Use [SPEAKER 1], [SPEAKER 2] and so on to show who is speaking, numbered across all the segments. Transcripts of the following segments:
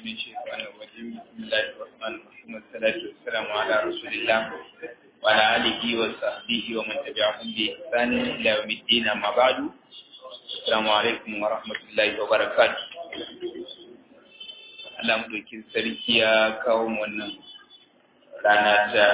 [SPEAKER 1] من الشيطان الرجيم بسم الله الرحمن الرحيم والصلاة والسلام على رسول الله وعلى آله وصحبه ومن تبعهم بإحسان إلى يوم الدين أما بعد السلام عليكم ورحمة الله وبركاته Allah madaukin sarki ya kawo wannan rana ta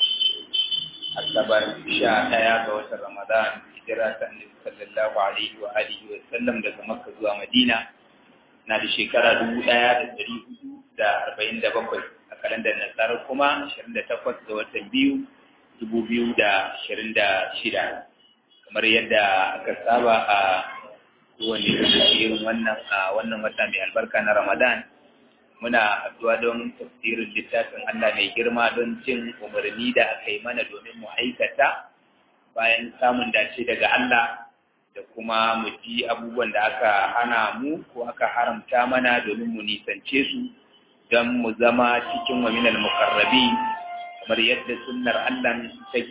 [SPEAKER 1] Asabar sha ɗaya ga watan Ramadan hijira ta Annabi sallallahu alaihi wa alihi wa sallam daga Makka zuwa Madina na da shekara dubu ɗaya da ɗari hudu da arba'in da bakwai a kalandar nasarar kuma ashirin da takwas ga watan biyu dubu biyu da ashirin da shida kamar yadda aka saba a kowane irin wannan a wannan wata mai albarka na Ramadan muna haɗuwa don tafsirin littafin Allah mai girma don cin umarni da aka yi mana domin mu aikata bayan samun dace daga Allah da kuma mu ji abubuwan da aka hana mu ko aka haramta mana domin mu nisance su don mu zama cikin waminal mukarrabi kamar yadda sunnar Allah take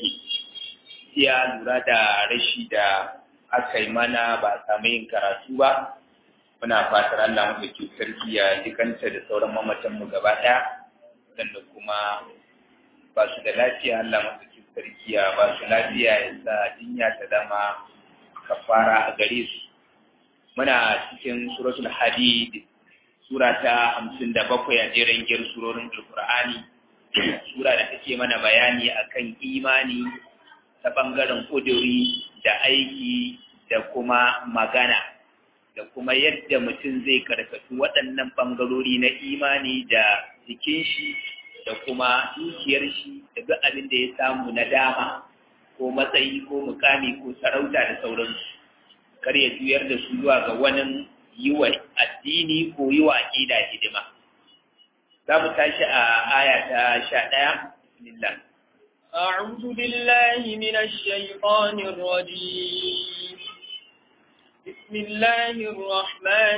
[SPEAKER 1] iya lura da rashi da aka yi mana ba a samu yin karatu ba muna fatar Allah mafi sarki ya jikanta da sauran mamatanmu gaba ɗaya waɗanda kuma ba su da lafiya Allah mafi sarki ya ba su lafiya ya sa jinya ta zama kafara a gare su muna cikin suratul hadid sura ta hamsin da bakwai a jerin gir surorin alkur'ani sura da take mana bayani akan imani ta ɓangaren ƙuduri da aiki da kuma magana da kuma yadda mutum zai karkatu waɗannan ɓangarori na imani da jikin shi da kuma dukiyar shi da duk abin da ya samu na dama ko matsayi ko mukami ko sarauta da sauransu kar ya juyar da su zuwa ga wani yi wa addini ko yi wa aƙida hidima za mu tashi a aya ta sha ɗaya bismillah
[SPEAKER 2] أعوذ بالله من الشيطان الرجيم بسم الله الرحمن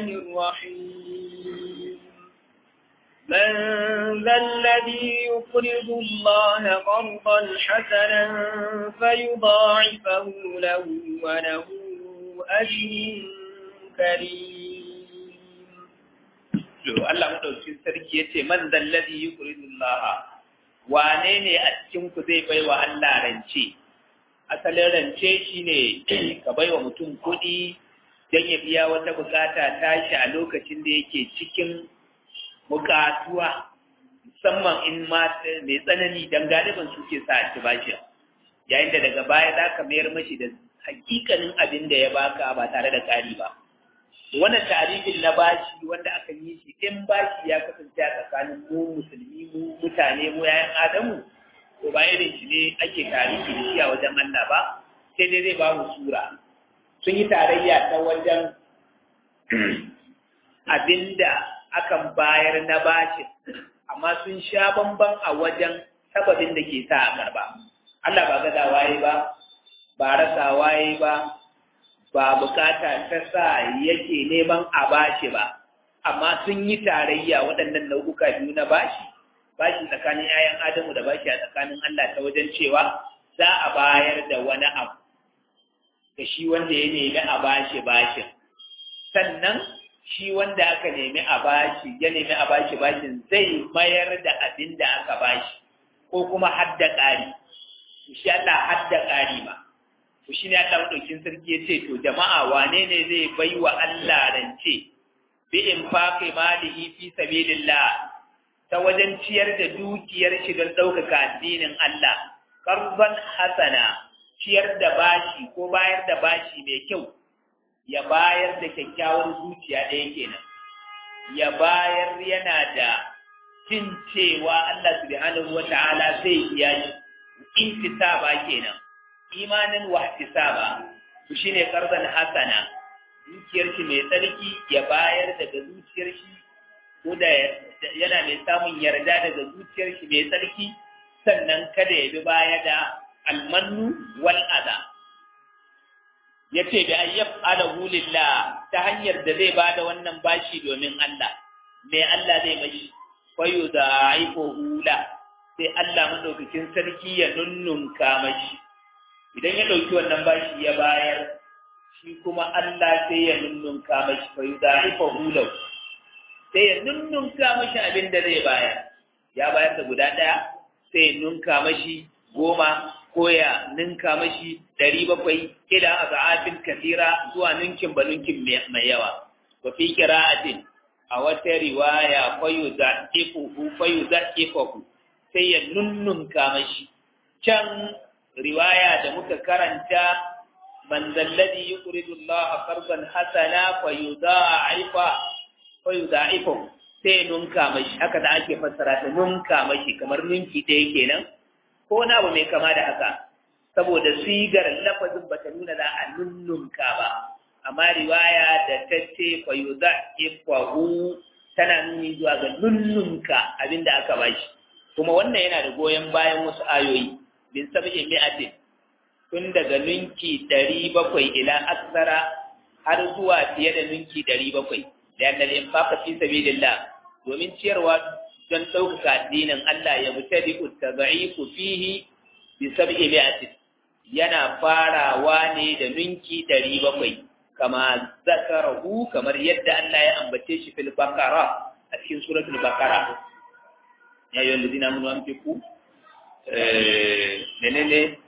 [SPEAKER 2] الرحيم من ذا الذي يقرض الله قرضا حسنا فيضاعفه له وله أجر كريم
[SPEAKER 1] Allah madaukin sarki yace man dhal ladhi yuqridu Allah wane ne a cikin ku zai baiwa Allah rance asalin rance shine ka baiwa mutum kuɗi don ya biya wata bukata tashi a lokacin da yake cikin bukatuwa musamman in ma mai tsanani don galiban suke sa a ci bashi yayin da daga baya za ka mayar mashi da hakikanin abin da ya baka ba tare da ƙari ba wannan tarihin na bashi wanda aka yi shi in bashi ya kasance a tsakanin mu musulmi mu mutane mu yayan adamu to ba irin shi ne ake tarihi da shi a wajen Allah ba sai dai zai ba mu sura sun yi tarayya ta wajen abinda akan bayar na bashin amma sun sha bamban a wajen sababin da ke sa a karba Allah ba gada waye ba ba rasa waye ba ba bukata ta sa yake neman a bashi ba amma sun yi tarayya waɗannan nau'uka biyu na bashi bashi tsakanin 'ya'yan adamu da bashi a tsakanin Allah ta wajen cewa za a bayar da wani abu ga shi wanda ya nemi a bashi bashin sannan shi wanda aka nemi a bashi ya nemi a bashi bashin zai mayar da abin da aka bashi ko kuma hadda ƙari shi Allah hadda ƙari ma to shi ne Allah madaukin sarki ya ce to jama'a wane ne zai bai wa Allah rance bi in faqi malihi fi sabilillah ta wajen ciyar da dukiyar shi don ɗaukaka addinin Allah qarban hasana ciyar da bashi ko bayar da bashi mai kyau ya bayar da kyakkyawar zuciya ɗaya kenan ya bayar yana da jin cewa Allah subhanahu wa ta'ala zai biya shi intisaba kenan imanin wa ihtisaba to shine qardan hasana zuciyar shi mai tsarki ya bayar daga zuciyar shi ko da yana mai samun yarda daga zuciyar shi mai tsarki sannan kada ya bi baya da almannu wal adha yace da ayyaf alahu lillah ta hanyar da zai bada wannan bashi domin Allah mai Allah zai mashi fayu da aiko hula sai Allah madaukakin sarki ya nunnunka mashi idan ya dauki wannan bashi ya bayar shi kuma Allah sai ya nunnunka mashi fayu da aiko hula sai ya nunnunka mashi abin da zai bayar ya bayar da guda ɗaya sai ya nunka mashi goma ko ya ninka mashi ɗari bakwai ila a za'afin kasira zuwa ninkin ba ninkin mai yawa wa fi kira'atin a wata riwaya fayu za'ifuhu fayu za'ifuhu sai ya nunnunka mashi can riwaya da muka karanta man zalladhi yuqridu Allah qardan hasana fayudha'ifa fayudha'ifu sai nunka mashi haka da ake fassara ta nunka mashi kamar ninki ɗaya kenan ko na abu mai kama da haka saboda sigar lafazin bata nuna za a nunnunka ba amma riwaya da ta ce fayudha'ifu tana nuni zuwa ga nunnunka abinda aka bashi kuma wannan yana da goyon bayan wasu ayoyi bin sab'in mi'atin tun daga ninki ɗari bakwai ila aksara har zuwa fiye da ninki ɗari bakwai da yadda da infaka fi sabilillah domin ciyarwa don ɗaukaka addinin Allah ya buta di taba'iku fihi bi sab'i mi'atin yana farawa ne da ninki ɗari bakwai kama zakarahu kamar yadda Allah ya ambace shi fil bakara a cikin suratul bakara ya yi wanda zina mun wanke ku menene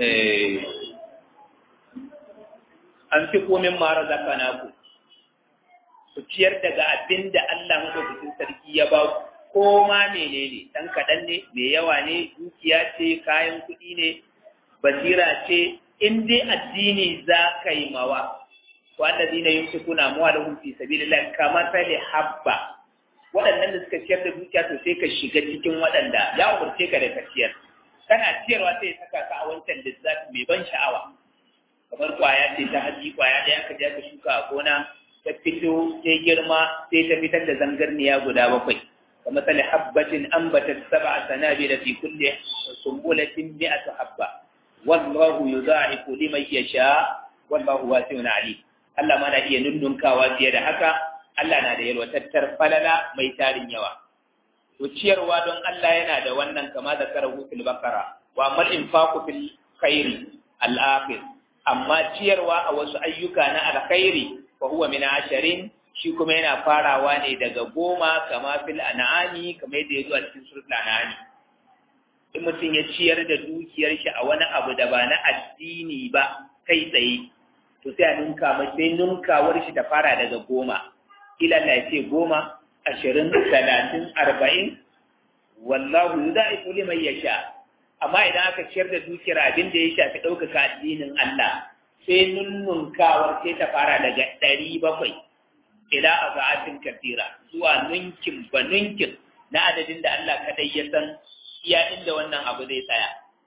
[SPEAKER 1] an fi komin mara zaka na ku ku ciyar daga abin da Allah madaukakin sarki ya ba ku ko ma menene dan kaɗan ne mai yawa ne dukiya ce kayan kuɗi ne basira ce in dai addini za ka yi mawa wanda zina yin su kuna muwa da hunfi sabilillah kamar sai habba waɗannan da suka ciyar da dukiya to sai ka shiga cikin waɗanda ya umarce ka da ka ciyar kana ciyarwa sai ya saka ka a wancan lissafi mai ban sha'awa kamar kwaya ce ta haji kwaya ɗaya aka je aka shuka a gona ta fito sai girma sai ta fitar da zangarniya guda bakwai kamar sali habbatin ambatat sab'a sanabila fi kulli sumbulatin mi'atu habba wallahu yudha'ifu liman yasha wallahu wasi'un alim Allah ma na iya nunnunkawa fiye da haka Allah na da yalwatattar falala mai tarin yawa to ciyarwa don Allah yana da wannan kama da karahu fil bakara wa amal infaqu fil khairi al akhir amma ciyarwa a wasu ayyuka na alkhairi fa huwa min asharin shi kuma yana farawa ne daga goma kama fil an'ami kamar yadda ya zo a cikin suratul an'ami in mutum ya ciyar da dukiyar shi a wani abu da ba na addini ba kai tsaye to sai a ninka mai sai ninkawar shi ta fara daga goma ila Allah ya ce goma ashirin talatin arba'in wallahu yudaifu liman yasha amma idan aka ciyar da dukiyar abin da ya shafi ɗaukaka addinin Allah sai nunnunkawar sai ta fara daga ɗari bakwai ila a za'atin kafira zuwa nunkin ba nunkin na adadin da Allah kadai ya san iya inda wannan abu zai tsaya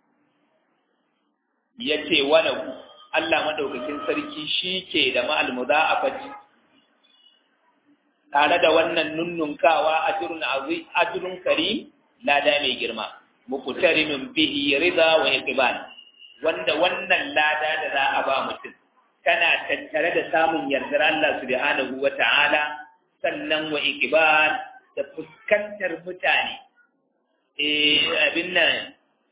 [SPEAKER 1] ya ce wani Allah madaukakin sarki shi ke da ma'al mudha'afati tare da wannan nunnunkawa ajrun azim ajrun karim lada mai girma muqtarinun bihi rida wa iqbal wanda wannan lada da za a ba mutum kana tattare da samun yardar Allah subhanahu wa ta'ala sannan wa iqbal da fuskantar mutane eh abin nan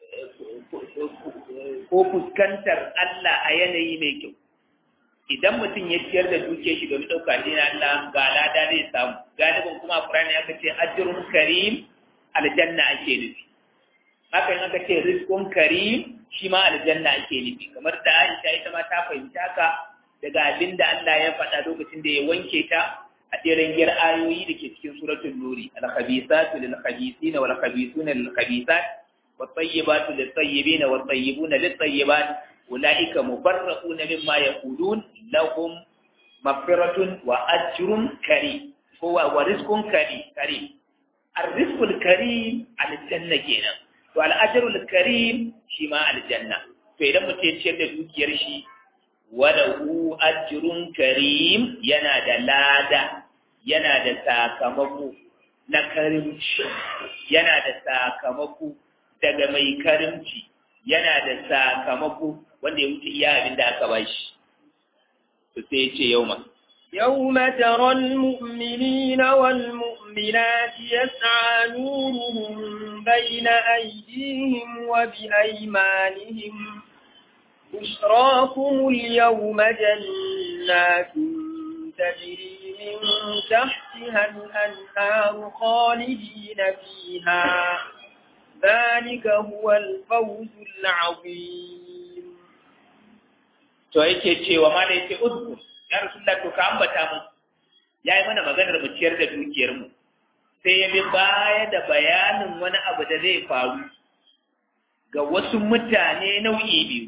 [SPEAKER 1] ko fuskantar Allah a yanayi mai kyau idan mutum ya ciyar da duke shi domin ɗauka shi na Allah ga lada zai samu galibin kuma Qur'ani aka ce ajrun karim aljanna ake nufi hakan aka ce rizqun karim shi ma aljanna ake nufi kamar da Aisha ita ma ta fahimta haka daga abin da Allah ya faɗa lokacin da ya wanke ta a jerin gir ayoyi da ke cikin suratul nuri al-khabisatu lil-khabisina wal-khabisuna lil-khabisat wat-tayyibatu lit-tayyibina wat-tayyibuna lit-tayyibat ulaika mubarra'una mimma yaqulun lahum maghfiratun wa ajrun karim ko wa rizqun karim karim ar-rizqul karim al-janna kenan to al-ajrul karim shi ma al-janna to idan mutum ya ciyar da dukiyar shi walahu ajrun karim yana da lada yana da sakamako na karimci yana da sakamako daga mai karimci yana da sakamako wanda ya wuce iya abin da aka bashi to sai ya ce yau ma
[SPEAKER 2] يوم ترى المؤمنين والمؤمنات يسعى نورهم بين أيديهم وبأيمانهم بشراكم اليوم جنات تجري من تحتها الأنهار خالدين فيها ذلك هو الفوز العظيم
[SPEAKER 1] to yake cewa ma da yake uzkur ya rasulullah to ka ambata mu yayi mana maganar mu ciyar da dukiyar mu sai ya bi baya da bayanin wani abu da zai faru ga wasu mutane nau'i biyu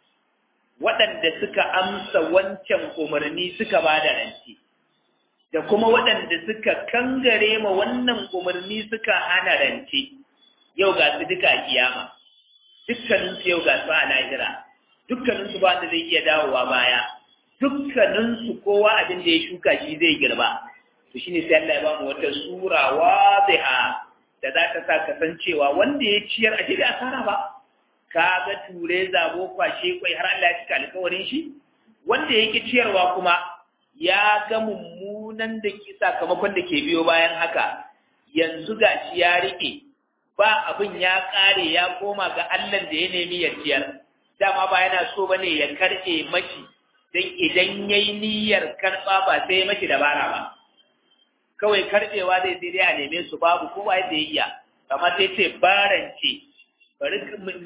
[SPEAKER 1] waɗanda suka amsa wancan umarni suka ba da rance da kuma waɗanda suka kangare ma wannan umarni suka hana rance yau ga su duka kiyama dukkaninsu yau ga su a lahira dukkaninsu ba da zai iya dawowa baya dukkaninsu kowa abin da ya shuka shi zai girba to shine sai Allah ya ba mu wata sura wadiha da za ta sa kasancewa wanda ya ciyar a da asara ba ka ga ture zabo kwashe kwai har Allah ya cika alkawarin shi wanda yake ciyarwa kuma ya ga mummunan da ke sakamakon da ke biyo bayan haka yanzu ga shi ya rike ba abin ya kare ya koma ga Allah da ya nemi ya ciyar dama ba yana so bane ya karbe mashi dan idan yayi niyyar karba ba sai mashi dabara ba kawai karbewa zai sai dai a neme su babu kowa yadda ya iya kamar sai ce barance bari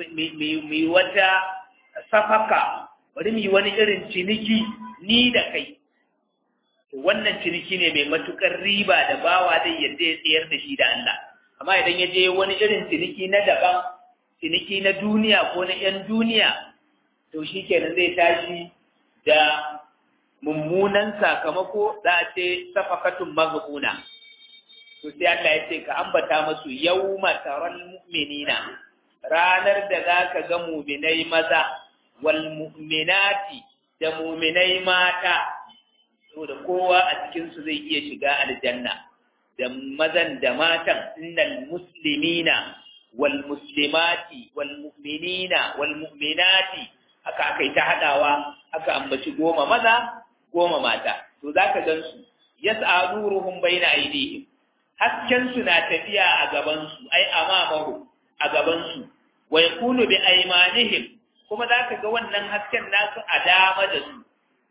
[SPEAKER 1] mu yi wata safaka bari mu yi wani irin ciniki ni da kai wannan ciniki ne mai matukar riba da bawa zai yadda ya tsayar da shi da Allah amma idan ya je wani irin ciniki na daban ciniki na duniya ko na 'yan duniya to shi kenan zai tashi da mummunan sakamako za a ce safakatun maghbuna to sai Allah ya ce ka ambata masu yawma taral mu'minina ranar da zaka ga mu'minai maza wal mu'minati da mu'minai mata to da kowa a cikin su zai iya shiga aljanna da mazan da matan innal muslimina wal muslimati wal mu'minina wal mu'minati aka aka ta hadawa aka ambaci goma maza goma mata to zaka gansu yas'a nuruhum baina aydihim hasken su na tafiya a gaban su ai amamahu a gaban su wa yakunu bi aymanihim kuma zaka ga wannan hasken nasu a dama da su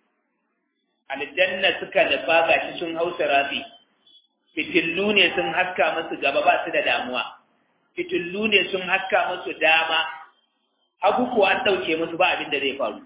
[SPEAKER 1] aljanna suka nufa gashi sun hausa rafi fitillu ne sun haska musu gaba ba su da damuwa fitillu ne sun haska musu dama hagu ko an ɗauke musu ba abin da zai faru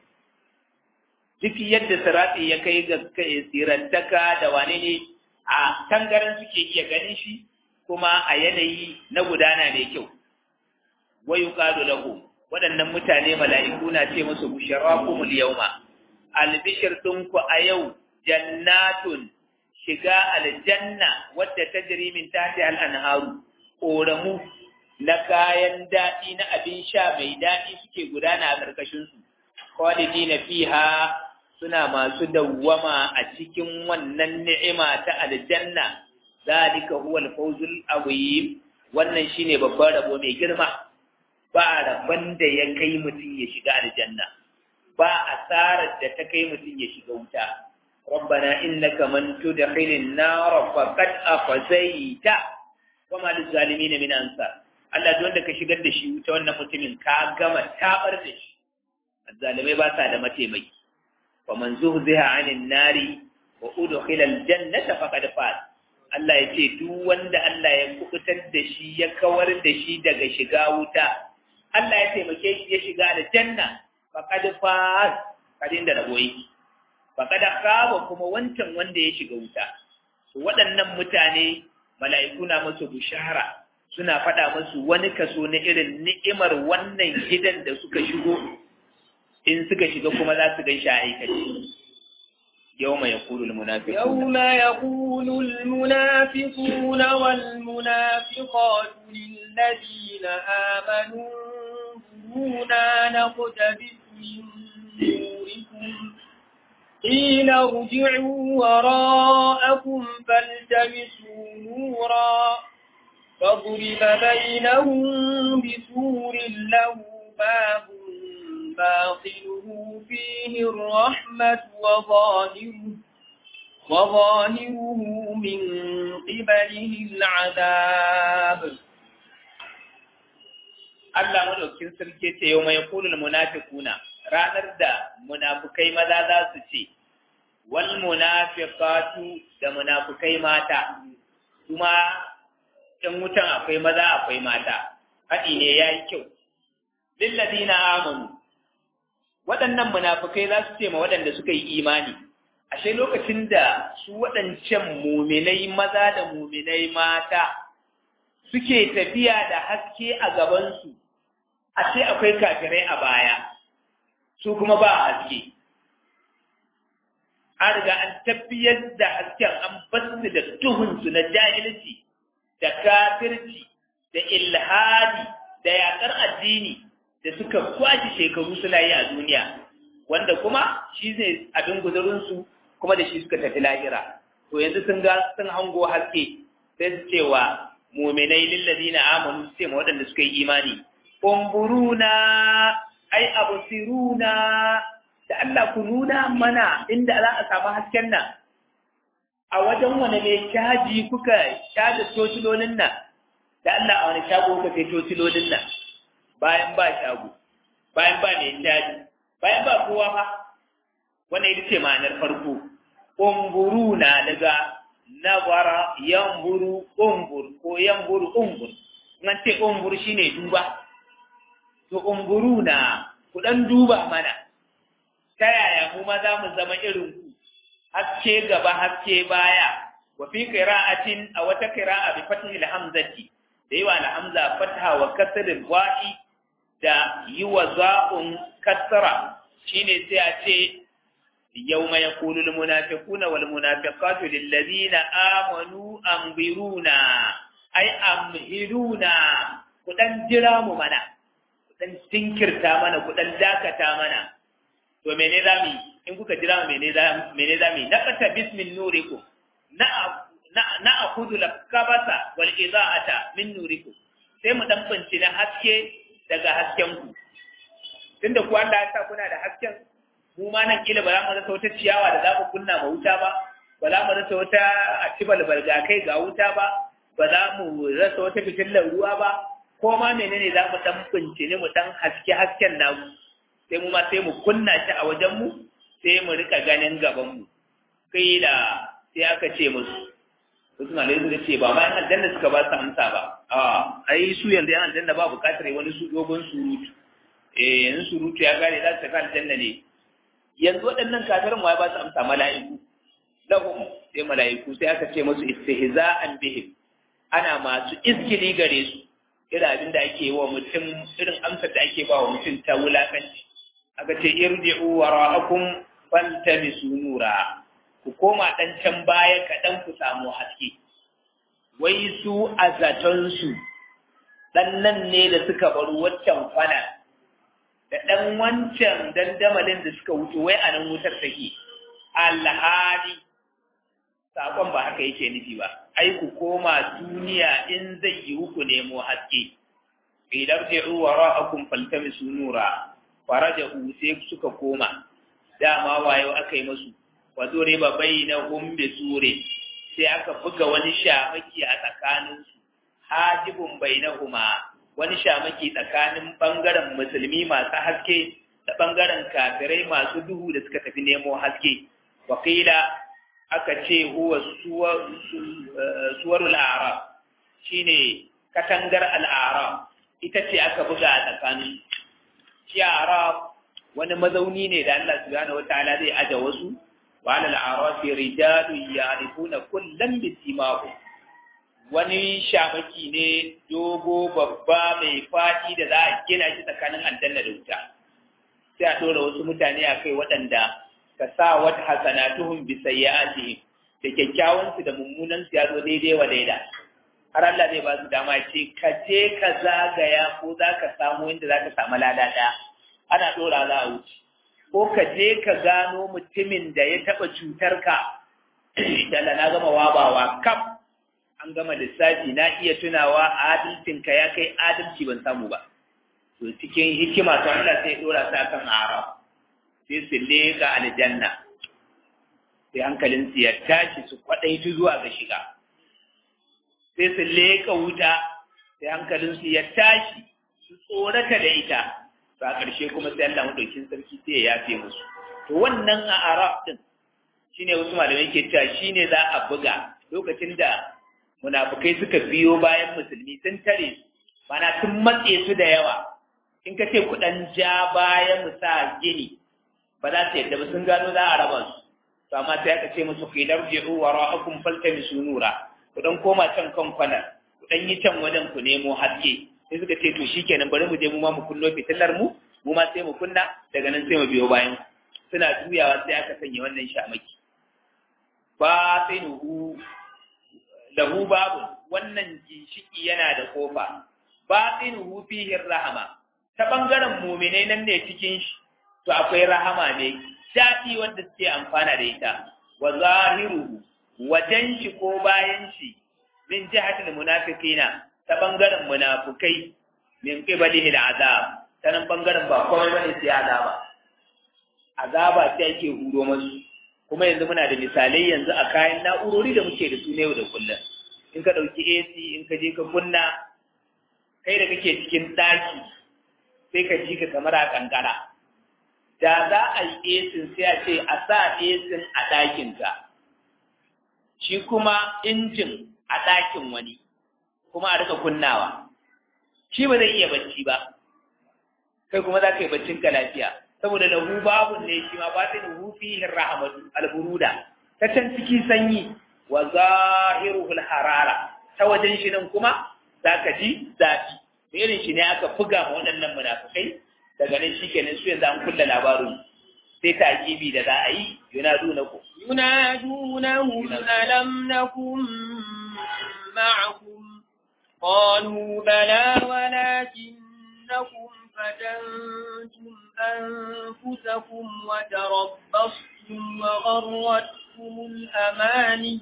[SPEAKER 1] duk yadda sirati ya kai ga sirantaka da wane ne a tangaran suke iya ganin shi kuma a yanayi na gudana mai kyau wa yuqalu lahu waɗannan mutane mala'iku na ce musu busharakumul yawma albishir ɗinku a yau jannatun shiga aljanna wadda ta jiri min tahti al-anharu ƙoramu na kayan daɗi na abin sha mai daɗi suke gudana a ƙarƙashinsu khalidina fiha suna masu dawwama a cikin wannan ni'ima ta aljanna zalika huwa al-fawzul azim wannan shine babban rabo mai girma ba rabon da ya kai mutum ya shiga aljanna ba asarar da ta kai mutum ya shiga wuta ربنا إنك من تدخل النار فقد أخزيته وما للظالمين من أنصار Allah duk wanda ka shigar da shi wuta wannan mutumin ka gama tabar da shi azzalimai ba sa da mataimaki wa man zuhziha 'anil nari wa udkhila al-jannata faqad faz Allah ya ce duk wanda Allah ya kubutar da shi ya kawar da shi daga shiga wuta Allah ya taimake shi ya shiga aljanna faqad faz kadin da rabo yake faqad khaba kuma wancan wanda ya shiga wuta waɗannan mutane mala'iku na musu bishara suna faɗa musu wani kaso na irin ni'imar wannan gidan da suka shigo in suka shiga kuma za su gan shi a aikace يوم يقول المنافقون
[SPEAKER 2] يوم يقول المنافقون والمنافقات للذين آمنوا انظرونا نقتبس من نوركم قيل ارجعوا وراءكم فالتمسوا نورا فضرب بينهم بسور له باب باطنه فيه الرحمة وظاهره وظاهره من قبله العذاب
[SPEAKER 1] Allah madaukin sarki ce yau mai kulul munafiquna ranar da munafukai maza za su ce wal munafiqatu da munafikai mata kuma in wutan akwai maza akwai mata haɗi ne yayi kyau lilladina amanu waɗannan munafikai za su ce ma waɗanda suka yi imani ashe lokacin da su waɗancan muminai maza da muminai mata suke tafiya da haske a gabansu ashe akwai kafirai a baya su kuma ba haske an riga an tafiyar da hasken an basu da tuhunsu na jahilci da kafirci da ilhadi da yaƙar addini da suka kwashi shekaru suna yi a duniya wanda kuma shi ne abin guzurinsu kuma da shi suka tafi lahira to yanzu sun ga sun hango haske sai su cewa muminai lillazina amanu sai ma waɗanda suka yi imani umburuna ai abusiruna da Allah ku nuna mana inda za a samu hasken nan a wajen wani mai caji kuka caja tocilolin nan da Allah a wani shago kuka kai tocilolin nan bayan ba shago bayan ba mai caji bayan ba kowa fa wannan ita ce ma'anar farko umburu na daga nazara yanburu umbur ko yanburu umbur nan ce umbur shine duba to umburu na ku dan duba mana ta yaya mu ma za mu zama irin ku haske gaba haske baya wa fi qira'atin a wata qira'a bi fathi al-hamzati da yawa al-hamza fatha wa kasr al-wa'i da yiwa za'un kasra shine sai a ce yawma yaqulu al-munafiquna wal munafiqatu lil ladina amanu anbiruna ay amhiluna ku dan jira mu mana ku dan tinkirta mana ku dan dakata mana to mene za mu in kuka jira mene za mene za mu na kata bismin nurikum na na na akudu lakabasa wal idaata min nurikum sai mu dan binci na haske daga hasken ku tunda ku Allah ya sa kuna da hasken mu ma nan kila ba za mu rasa wata ciyawa da za mu kunna ma wuta ba ba za mu rasa wata atibal kai ga wuta ba ba za mu rasa wata fitilar ruwa ba ko ma menene za mu dan binci ne mu dan haske hasken namu sai mu ma sai mu kunna shi a wajenmu sai mu rika ganin gabanmu kai da sai aka ce musu wasu malai suka ce ba ma yan aljanna suka ba su amsa ba a ai su yanzu yan aljanna ba bukatar wani su dogon surutu eh yanzu surutu ya gane za su tafi aljanna ne yanzu waɗannan kafirin ma ya ba su amsa mala'iku lahum sai mala'iku sai aka ce musu istihza'an bihim ana masu izgili gare su irin abin da ake wa mutum irin amsar da ake ba wa mutum ta wulakanci aka ce irji'u wara'akum faltamisu nura ku koma dan can baya kaɗan ku samu haske wai su a zaton su dan nan ne da suka bar waccan kwana da dan wancan dandamalin da suka wuce wai a nan wutar take alhali sakon ba haka yake nufi ba ai ku koma duniya in zai yi ku nemo haske idan ji'u wara'akum faltamisu nura farajahu sai suka koma dama wayo aka yi musu wa duriba bainahum bi sure sai aka buga wani shamaki a tsakanin su hajibun bainahuma wani shamaki tsakanin bangaren musulmi masu haske da bangaren kafirai masu duhu da suka tafi nemo haske wakila aka ce huwa suwarul a'rab shine katangar al'arab ita ce aka buga a tsakanin shi arab wani mazauni ne da Allah subhanahu wataala zai aje wasu wa alal arafi rijalun ya'rifuna kullam bisimahu wani shamaki ne dogo babba mai fadi da za a gina shi tsakanin aljanna da wuta sai a dora wasu mutane a kai waɗanda ka sa wata hasanatuhum bi sayyi'atihim da kyakkyawan su da mummunan su ya zo daidai wa daida har Allah zai ba su dama ce ka je ka zagaya ko za ka samu inda za ka samu lada ɗaya ana ɗora za a wuce ko ka je ka gano mutumin da ya taɓa cutar ka da na gama wabawa kaf an gama lissafi na iya tunawa adalcinka ya kai adalci ban samu ba to cikin hikima to Allah sai ɗora sa kan arab sai su leƙa aljanna sai hankalinsu ya tashi su kwaɗaitu zuwa ga shiga sai su leƙa wuta sai hankalinsu ya tashi su tsorata da ita ba ƙarshe kuma sai Allah maɗaukin sarki sai ya yafe musu to wannan a arab din shine wasu malamai ke cewa shine za a buga lokacin da munafukai suka biyo bayan musulmi sun tare mana sun matse su da yawa in ka ce kuɗan ja bayan mu sa gini ba za su yadda ba sun gano za a raba su to amma sai aka ce musu qilar ji'u wa ra'akum faltamisu nura ku dan koma can kan kwanar ku dan yi can wajen ku nemo haske sai suka ce to shikenan bari mu je mu ma mu kunno fitilar mu mu ma sai mu kunna daga nan sai mu biyo bayan suna juyawa sai aka sanya wannan shamaki ba sai nuhu lahu babu wannan ginshiki yana da kofa ba sai nuhu fihi rahama ta bangaren mu'minai nan ne cikin shi to akwai rahama ne daɗi wanda suke amfana da ita wa zahiruhu wajen shi ko bayan shi min jihatil munafiqina ta bangaren munafukai min qibalihi al'azab ta nan bangaren ba komai bane sai azaba azaba sai ake huro masu kuma yanzu muna da misalai yanzu a kayan na'urori da muke da su ne yau da kullum in ka ɗauki AC in ka je ka kunna kai da kake cikin ɗaki sai ka ji ka kamar a kankara da za a yi esin sai a ce a sa esin a ɗakinka shi kuma injin a ɗakin wani kuma a rika kunnawa shi ba zai iya bacci ba kai kuma za ka yi baccin ka lafiya saboda lahu babun ne shi ma ba ta lahu fihi rahmatu alburuda ta can ciki sanyi wa zahiruhul harara ta wajen shi nan kuma za ka ji zafi irin shi ne aka buga ma waɗannan munafukai daga nan shi kenan su yanzu an kulla labarin sai ta gibi da za a yi yunadunakum
[SPEAKER 2] ينادونهم ألم نكن معكم قالوا بلى ولكنكم فتنتم أنفسكم وتربصتم وغرتكم الأماني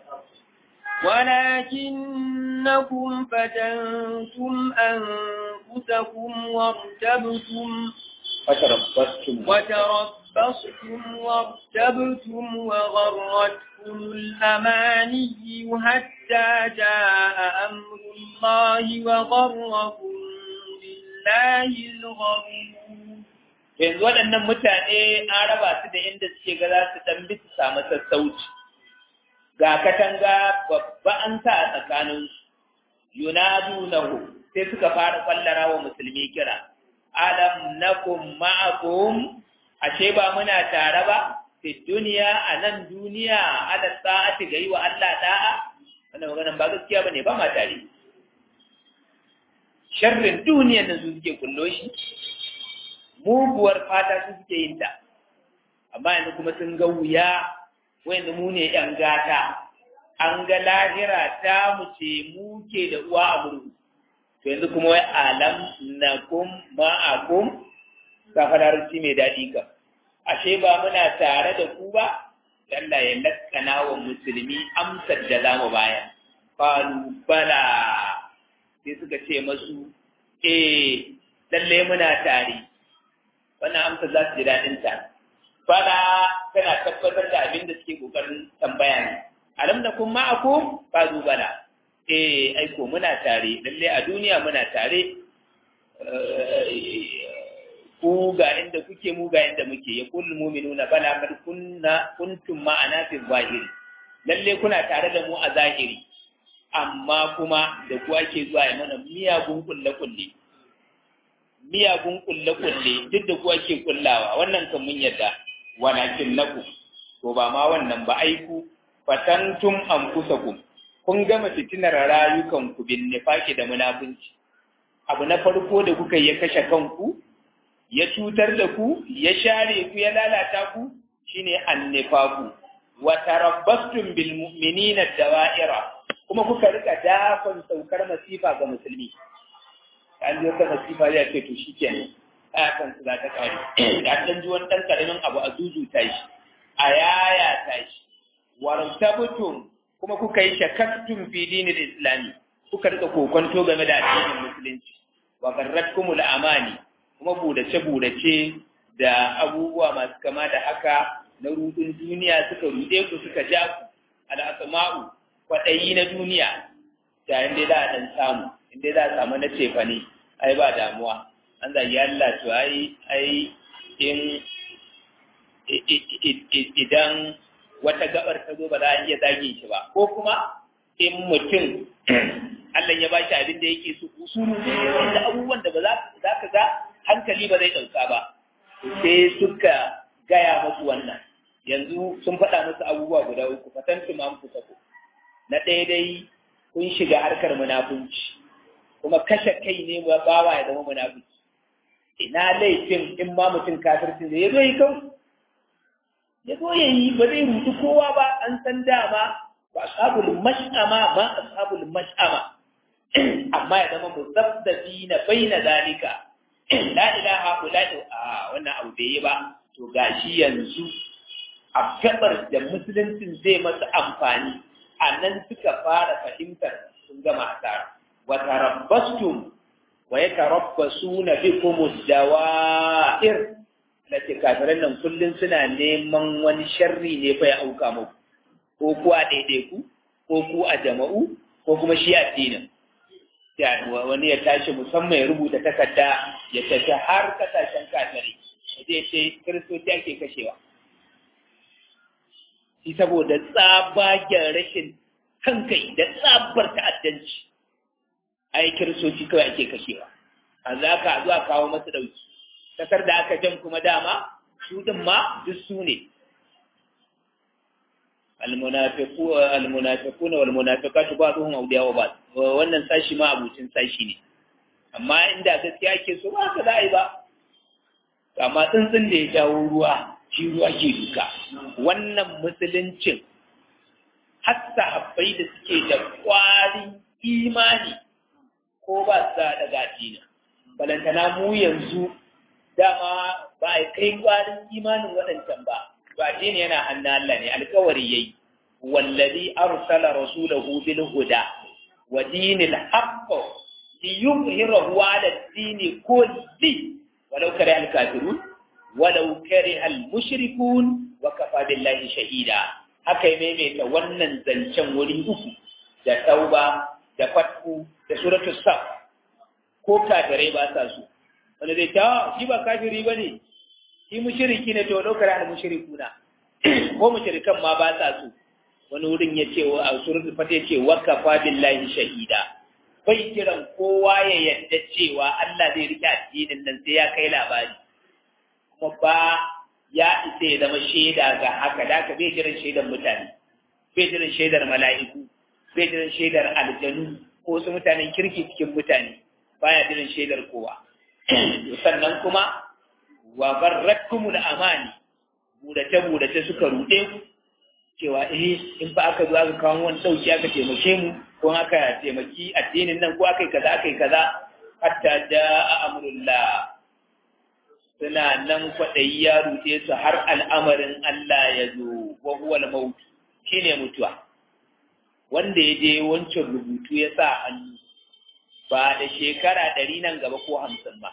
[SPEAKER 2] ولكنكم فتنتم أنفسكم وارتبتم
[SPEAKER 1] فتربصتم
[SPEAKER 2] وتربصتم وارتبتم وغرتكم الأماني حتى جاء أمر الله وغركم بالله الغرور
[SPEAKER 1] yanzu waɗannan mutane an raba su da inda suke ga za su ɗan bi su samu sassauci ga katanga babba an sa a tsakaninsu yunadunahu sai suka fara kwallara wa musulmi kira alam nakum ma'akum ashe ba muna tare ba fi duniya a nan duniya ala sa'ati ga yi wa Allah da'a wannan maganan ba gaskiya bane ba ma tare sharrin duniyan nan su suke kullo shi muguwar fata su suke yin ta amma yanzu kuma sun ga wuya wanda mu ne yan gata an ga lahira ta mu ce mu ke da uwa a murhu to yanzu kuma wai alam nakum ma'akum kafararci mai daɗi ka ashe ba muna tare da ku ba Allah ya lakkana wa musulmi amsar da za mu baya qalu bala sai suka ce masu eh lalle muna tare wannan amsar za su ji daɗin ta bala tana tabbatar da abin da suke kokarin tambaya ne alam nakum ma'akum qalu bala eh aiko muna tare lalle a duniya muna tare ku ga inda kuke mu ga inda muke ya kullu mu'minuna bala kad kunna kuntum ma'ana fi zahiri lalle kuna tare da mu a zahiri amma kuma da ku ake zuwa ya mana miyagun kulle kulle miyagun kulle kulle duk da ku ake kullawa wannan kan mun yadda walakin naku to ba ma wannan ba aiku fatantum anfusakum kun gama fitinar rayukanku bin nifaki da munafunci abu na farko da kuka ya kashe kanku ya cutar da ku ya share ku ya lalata ku shine annifaku wa tarabbastum bil mu'minina dawa'ira kuma kuka rika dafan saukar masifa ga musulmi an yi wata masifa zai ce to shikenan akan su za ta kare da an ji wani dan karamin abu a zuzuta shi a yaya ta shi wartabtum kuma kuka yi shakaktun fi dinin islami kuka rika kokonto game da addinin musulunci wa garratkumul amani kuma budace-budace da abubuwa masu kama da haka na rudin duniya suka rude ku suka ja ku al'asma'u kwaɗayi na duniya da inda za a ɗan samu inda za a samu na cefa ne ai ba damuwa an zagi Allah to ai ai in idan wata gabar ta zo ba za a iya zage shi ba ko kuma in mutum Allah ya bashi abin da yake so usulu ne wanda abubuwan da ba za ka ga hankali ba zai ɗauka ba sai suka gaya musu wannan yanzu sun faɗa musu abubuwa guda uku fatantu ma ku sako na ɗaya dai kun shiga harkar munafunci kuma kashe kai ne ba bawa ya zama munafunci ina laifin in ma mutum kafirci zai zo yi kawai ya zo ya yi ba zai rutu kowa ba an san dama ba ashabul mash'ama ba ashabul mash'ama amma ya zama muzabdabi na baina zalika la ilaha illa a wannan abu bai yi ba to gashi yanzu a gabar da musuluncin zai masa amfani a nan suka fara fahimtar sun gama asara wa tarabbastum wa yatarabbasuna bikum ad-dawa'ir lati kafiran nan kullun suna neman wani sharri ne fa ya auka muku ko ku a daidaiku ko ku a jama'u ko kuma shi addinin wani ya tashi musamman ya rubuta takarda ya tafi har kasashen kafirai zai ce kiristoci ake kashewa shi saboda tsabagen rashin kankai da tsabar ta'addanci ai kiristoci kawai ake kashewa a za ka zuwa kawo masu ɗauki kasar da aka jan kuma dama su din ma duk su ne almunafiquna wal munafiqatu ba'dhum awliya wa ba'd wannan sashi ma abucin sashi ne amma inda gaskiya ke so ba ka dai ba amma tsuntsun da ya jawo ruwa shi ruwa ke duka wannan musuluncin hatta habbai da suke da kwarin imani ko ba su da daga dina balantana mu yanzu dama ba a kai kwarin imanin waɗancan ba to addini yana hannun Allah ne alkawari yayi wallazi arsala rasulahu bil huda wa dinil haqq liyuzhirahu ala ad-din kulli walau kare al-kafirun walau kare al-mushrikun wa kafa billahi shahida haka ya maimaita wannan zancen wuri uku da tauba da fatku da suratul saf ko kafirai ba sa su wanda zai ta shi ba kafiri bane shi mushriki ne to lokar al mushrikuna ko mushrikan ma ba sa su wani wurin ya ce a suratul fat ya ce wa kafa billahi shahida bai kiran kowa ya yadda cewa Allah zai rike addinin nan sai ya kai labari kuma ba ya isa ya zama shaida ga haka da ka bai jiran shaidar mutane bai jiran shaidar mala'iku bai jiran shaidar aljanu ko su mutanen kirki cikin mutane baya jiran shaidar kowa sannan kuma wa barrakumul amani budace budace suka rude ku cewa eh in fa aka zo aka kawo wani dauki aka taimake mu ko aka taimaki addinin nan ko aka yi kaza aka yi kaza hatta jaa amrullah suna nan kwaɗayi ya rute su har al'amarin Allah ya zo wa huwa al-maut shine mutuwa wanda ya je wancan rubutu ya sa hannu ba da shekara ɗari nan gaba ko hamsin ba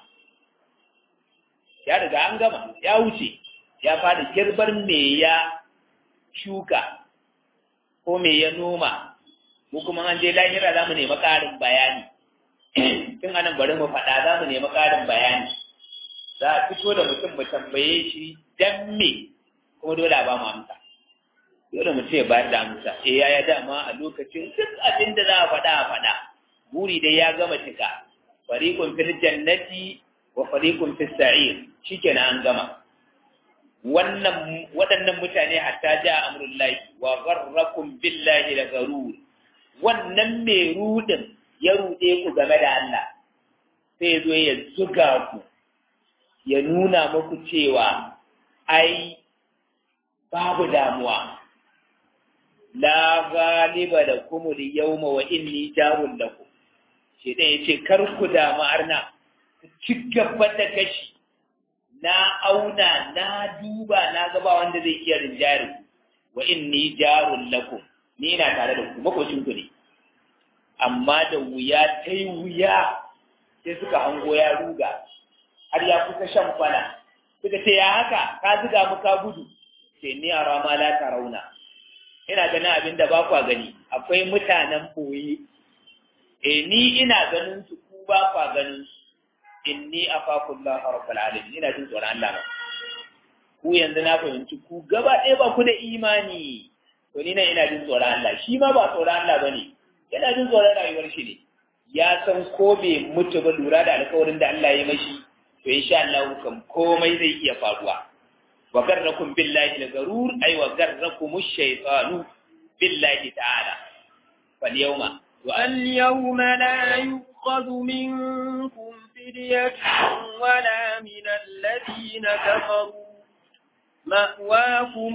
[SPEAKER 1] ya riga an gama ya wuce ya fara girbar me ya shuka ko me ya noma mu kuma an je lahira za mu nemi ƙarin bayani tun anan bari mu faɗa za mu nemi ƙarin bayani za a fito da mutum mu tambaye shi dan me kuma dole a ba mu amsa dole mu ce bayar da amsa eh ya ya dama a lokacin duk abin da za a faɗa a faɗa buri dai ya gama cika fariqun fil jannati wa fariqun fis sa'ir shikenan an gama wannan waɗannan mutane hatta ja amrullahi wa gharrakum billahi la garur wannan mai rudin ya rude ku game da Allah sai zo ya zuga ku ya nuna muku cewa ai babu damuwa la galiba da kuma da yauma wa inni jarun da ku shi ɗaya ya ce kar ku damu arna ci gaba da kashi na auna na duba na gaba wanda zai iya rinjari wa inni jarun lakum ni ina tare da ku makocin ku ne amma da wuya ta yi wuya sai suka hango ya ruga har ya kusa shan kwana suka ce ya haka ka ziga mu ka gudu ce ni a rama la rauna. ina ganin abin da ba kwa gani akwai mutanen boye e ni ina ganin su ku ba kwa ganin su inni afakullah rabbul alamin ina jin tsoron Allah ba ku yanzu na fahimci ku gaba ɗaya ba ku da imani to ni nan ina jin tsoron Allah shi ma ba tsoron Allah bane yana jin tsoron rayuwar shi ne ya san ko bai mutu ba lura da alkawarin da Allah ya mashi to insha Allah kam komai zai iya faruwa wa garrakum billahi al-garur ay wa garrakum ash-shaytanu billahi ta'ala fal yawma
[SPEAKER 2] اليوم لا يؤخذ منكم فدية ولا من الذين كفروا مأواكم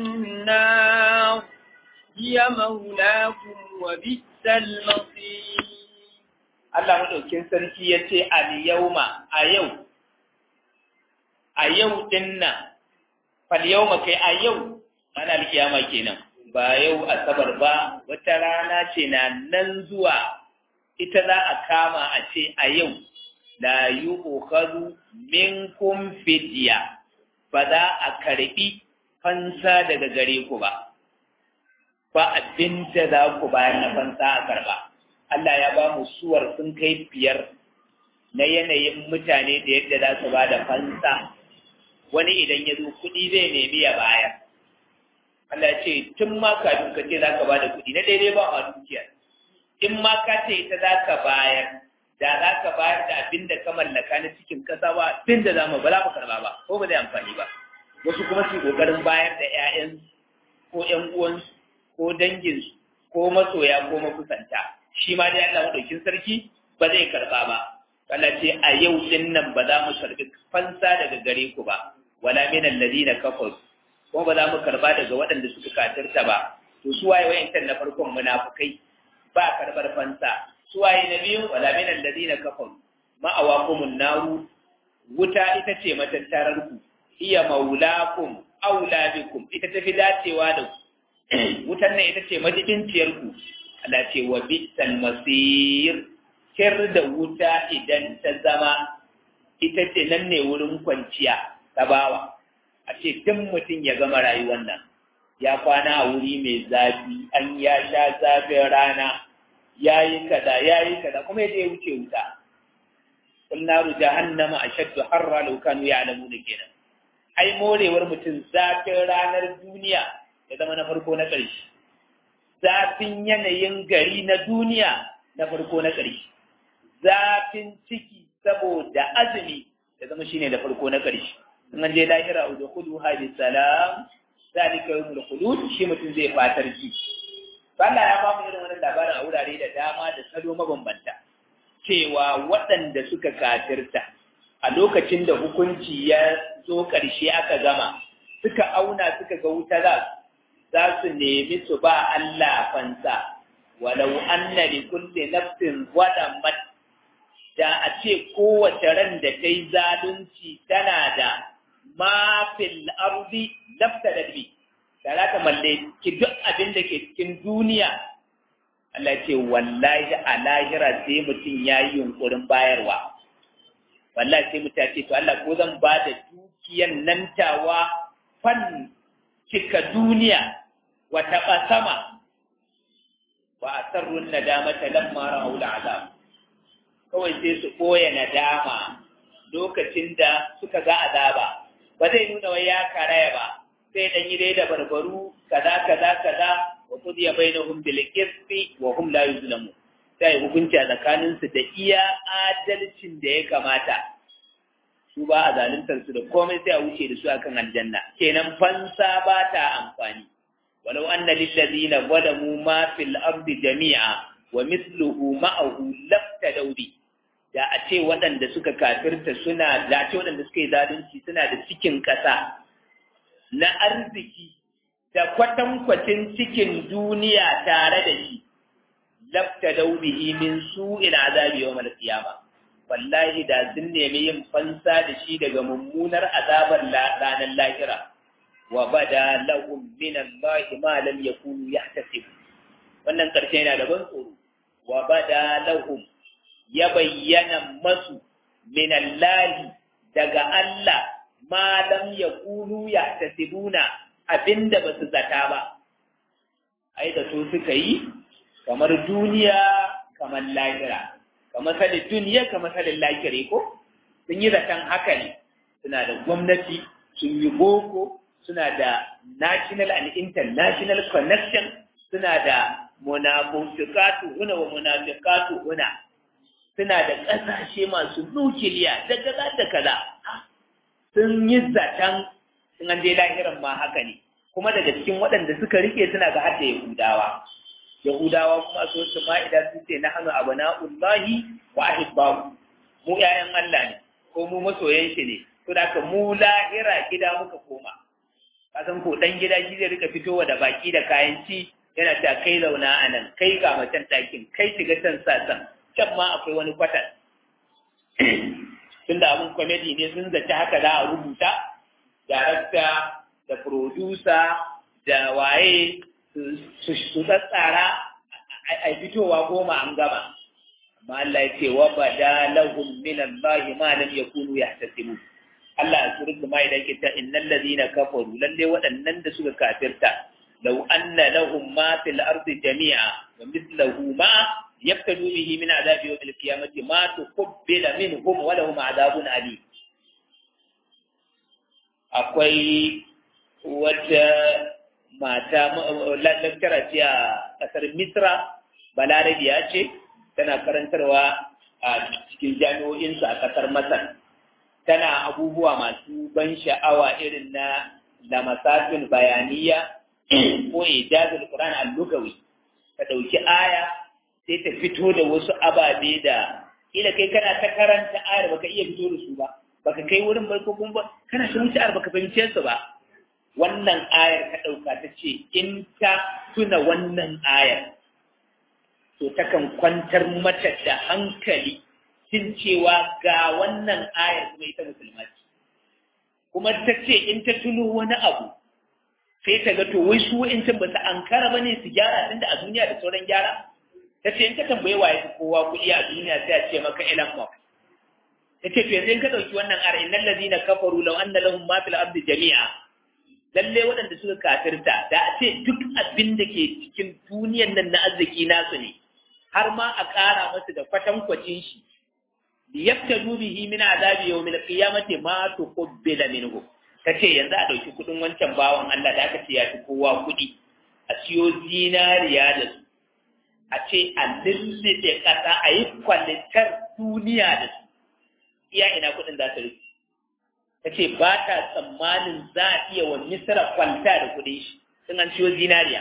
[SPEAKER 2] النار هي مولاكم وبئس المصير
[SPEAKER 1] Allah madaukin sarki ya ce al-yawma a yau a yau din nan fal yawma kai a yau ana alkiyama kenan ba yau asabar ba wata rana ce na nan zuwa ita za a kama a ce a yau la yu'khadhu minkum fidya ba za a karbi fansa daga gare ku ba ba abinda za ku bayar na fansa a karba Allah ya ba mu suwar sun kai biyar na yanayin mutane da yadda za su ba da fansa wani idan ya zo kuɗi zai nemi ya bayar Allah ce tun ma kafin ka ce za ka ba da kuɗi na daidai ba a dukiya in ma ka ce ita za ka bayar da za ka bayar da abin da ka mallaka na cikin ƙasa ba tun da za mu ba za mu karɓa ba ko ba zai amfani ba wasu kuma su ƙoƙarin bayar da 'ya'yan ko 'yan uwansu ko danginsu ko masoya ko makusanta shi ma dai Allah madaukin sarki ba zai karɓa ba Allah ce a yau din nan ba za mu karɓi fansa daga gare ku ba wala min alladhina kafaru kuma ba za mu karba daga waɗanda suka kafirta ba to su waye wayancan na farkon munafukai ba karbar fansa su waye na biyu wala min alladhina kafaru ma'awakumun naru wuta ita ce matattarar ku iya maulakum aula bikum ita tafi dacewa da ku wutan nan ita ce majibinciyar ku Allah ce wa bisal masir kir da wuta idan ta zama ita ce nan ne wurin kwanciya ta bawa a ce tun mutum ya gama rayuwar nan ya kwana a wuri mai zafi an ya sha zafin rana ya yi kaza ya yi kaza kuma ya je wuce wuta kul naru jahannama ashaddu harra law kanu ya'lamuna kenan ai morewar mutum zafin ranar duniya ya zama na farko na ƙarshe zafin yanayin gari na duniya na farko na ƙarshe zafin ciki saboda azumi ya zama shine da farko na ƙarshe in an je lahira da kudu hadi salam zalika yawmul khulud shi mutum zai fatar ji Allah ya ba mu irin wannan labarin a wurare da dama da salo mabambanta cewa waɗanda suka kafirta a lokacin da hukunci ya zo ƙarshe aka gama suka auna suka ga wuta za za su nemi su ba Allah fansa walau anna li kulli nafsin zalamat da a ce kowace ran da ta yi zalunci tana da mafil ardi lafta da bi da za ta mallaki duk abin da ke cikin duniya Allah ce wallahi a lahira sai mutum ya yi yunkurin bayarwa wallahi sai mutum ya ce to Allah ko zan ba da dukiyan nan tawa fan cika duniya wa taɓa sama wa a sarrun nadama ta lamma ra'au azab kawai sai su ɓoye nadama lokacin da suka ga azaba ba zai nuna wai ya karaya ba sai dan yi dai da barbaru kaza kaza kaza wa qudiya bainahum bil qisti wa hum la yuzlamu sai hukunci a tsakanin su da iya adalcin da ya kamata su ba a zaluntar su da komai sai a wuce da su akan aljanna kenan fansa ba ta amfani walau anna lil ladina zalamu ma fil ardi jami'a wa mithluhu ma'ahu laftadaw bi da a ce waɗanda suka kafirta suna da a ce waɗanda suka yi zalunci suna da cikin ƙasa na arziki da kwatankwacin cikin duniya tare da shi lafta daubihi min su'il azabi yawm al-qiyama wallahi da sun nemi yin fansa da shi daga mummunar azabar ranar lahira wa bada lahum min Allah ma lam yakunu yahtasibu wannan karshe yana da ban tsoro wa bada lahum ya bayyana masu min Allah daga Allah ma lam yakunu yahtasibuna abinda basu zata ba ai da su suka yi kamar duniya kamar lahira kamar sadin duniya kamar sadin lahira ko sun yi zaton haka ne suna da gwamnati sun yi boko suna da national and international connection suna da munafiqatu huna wa munafiqatu huna suna da ƙasashe masu nukiliya da kaza da kaza sun yi zaton sun an je lahiran ma haka ne kuma daga cikin waɗanda suka rike suna ga hadda yahudawa yahudawa kuma so su ma'ida su ce na hannu abu na'ullahi wa ahibbahu mu ƴaƴan Allah ne ko mu masoyan shi ne to da ka mu lahira gida muka koma kasan ko dan gida shi zai rika fitowa da baki da kayan ci yana ta kai zauna a nan kai ga macen ɗakin kai shiga can sasan can ma akwai wani kwatan tunda abin kwamedi ne sun zaci haka za a rubuta darakta da producer da waye su tsatsara a fitowa goma an gama amma Allah ya ce wa bada lahum min Allah ma lam yakunu yahtasibu Allah ya sura kuma idan ke ta innal ladina kafaru lalle waɗannan da suka kafirta law anna lahum ma fil ardi jami'a wa mithluhu ma yaftadu bihi min adabi yawm al-qiyamati ma tuqbila minhum wa lahum adabun alim akwai wata mata lantara ce a ƙasar misra balarabiya ce tana karantarwa a cikin jami'o'insu a ƙasar masar tana abubuwa masu ban sha'awa irin na lamasafin bayaniya ko ijazul qur'an al-lugawi ta dauki aya sai ta fito da wasu ababe da ila kai kana ta karanta ayar baka iya fito da su ba baka kai wurin bai ko kuma kana ta wuce ayar baka fahimce su ba wannan ayar ka dauka ta ce in ta tuna wannan ayar to takan kwantar mata da hankali cin cewa ga wannan ayar kuma ita musulma ce kuma ta ce in ta tuno wani abu sai ta ga to wai su wa'incan ba su ankara ba ne su gyara tunda a duniya da sauran gyara ta ce in ka tambaye waye su kowa kuɗi a duniya sai a ce maka Elon Musk ta ce to yanzu in ka ɗauki wannan ayar innal ladina kafaru law anna lahum ma fil ardi jami'a lalle waɗanda suka kafirta da a ce duk abin da ke cikin duniyan nan na arziki nasu ne har ma a ƙara masu da kwatankwacin shi liyaftadu bihi min azabi yawmil qiyamati ma tuqbila minhu kace yanzu a dauki kudin wancan bawan Allah da aka ce ya fi kowa kudi a siyo zinariya da su a ce a lullube kasa a yi kwalitar duniya da su iya ina kudin za su rufe kace ba ta tsammanin za a iya wa misra kwalta da kudin shi sun an siyo zinariya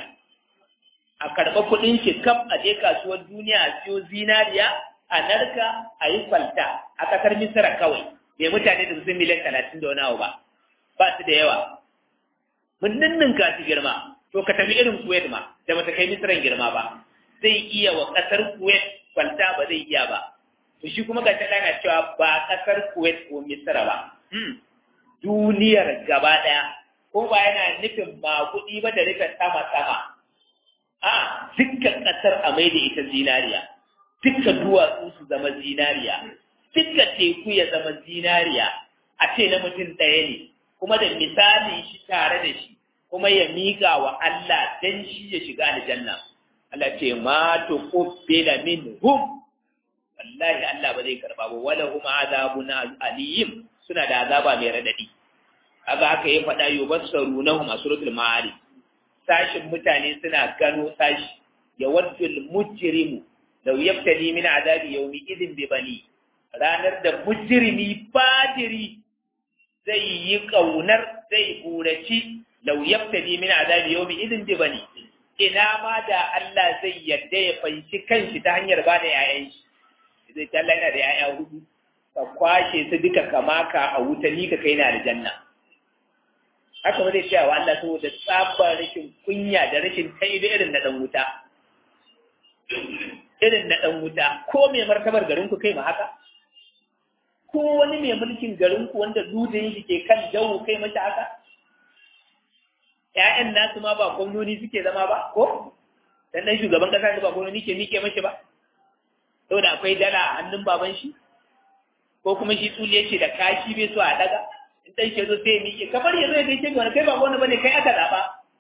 [SPEAKER 1] a karɓa kudin shi kaf a je kasuwar duniya a siyo zinariya a narka a yi kwalta a ƙasar misira kawai mai mutane da sun miliyan talatin da wani abu ba ba su da yawa mun ninninka su girma to ka tafi irin kuwait ma da bata kai misiran girma ba zai iya wa ƙasar kuwait kwalta ba zai iya ba to shi kuma ga ta na cewa ba ƙasar kuwait ko misira ba duniyar gaba ɗaya ko ba yana nufin ma kuɗi ba da rufin sama sama a dukkan ƙasar a mai da ita zinariya duka duwatsu su zama zinariya duka teku ya zama zinariya a ce na mutum ɗaya ne kuma da misali shi tare da shi kuma ya miƙa wa Allah dan shi ya shiga aljanna Allah ce ma to qabbila minhum wallahi Allah ba zai karba ba wala hum azabun alim suna da azaba mai radadi kaga haka ya faɗa yubassarunahum a suratul ma'arij sashin mutane suna gano sashi ya waddul mujrimu lau yaftadi min azabi yawmi idin bi bani ranar da mujrimi fajiri zai yi kaunar zai buraci lau yaftadi min azabi yawmi idin bi bani ina ma da Allah zai yadda ya fanshi kanshi ta hanyar ba da yayan shi zai ta yana da yaya hudu ka kwashe su duka kamaka a wuta ni ka kai na aljanna haka ba zai cewa Allah saboda tsabar rashin kunya da rashin taibi irin na dan wuta irin na ɗan wuta ko mai martabar garinku kai ma haka ko wani mai mulkin garinku wanda dudin shi ke kan jawo kai mashi haka ‘ya'yan nasu ma ba gwamnoni suke zama ba ko dan ɗan shugaban ƙasa ba gwamnoni ke mike mashi ba saboda akwai dala a hannun baban shi ko kuma shi tsuli yake da kashi bai so a daga in ɗan shi zo sai ya mike kamar ya zo ya gaishe wani kai ba gwamna bane kai aka zaɓa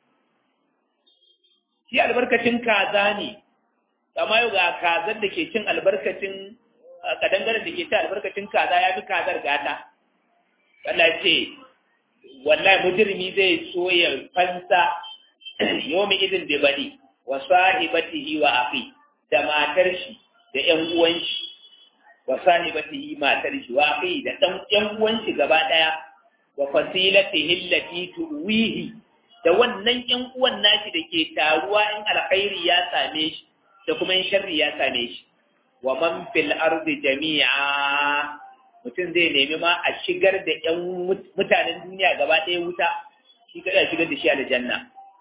[SPEAKER 1] shi albarkacin kaza ne amma yau ga kazar da ke cin albarkacin kadangaren da ke cin albarkacin kaza ya fi kazar gata Allah ce wallahi mujrimi zai so ya fansa yomi idin da bani wa sahibatihi wa akhi da matar shi da ƴan uwan shi wa sahibatihi matar shi wa akhi da dan ƴan uwan shi gaba daya wa fasilatihi allati tuwihi da wannan ƴan uwan nashi da ke taruwa in alkhairi ya same shi da kuma in sharri ya same shi wa man fil ardi jami'a mutum zai nemi ma a shigar da ƴan mutanen duniya gaba ɗaya wuta shi kada shigar da shi aljanna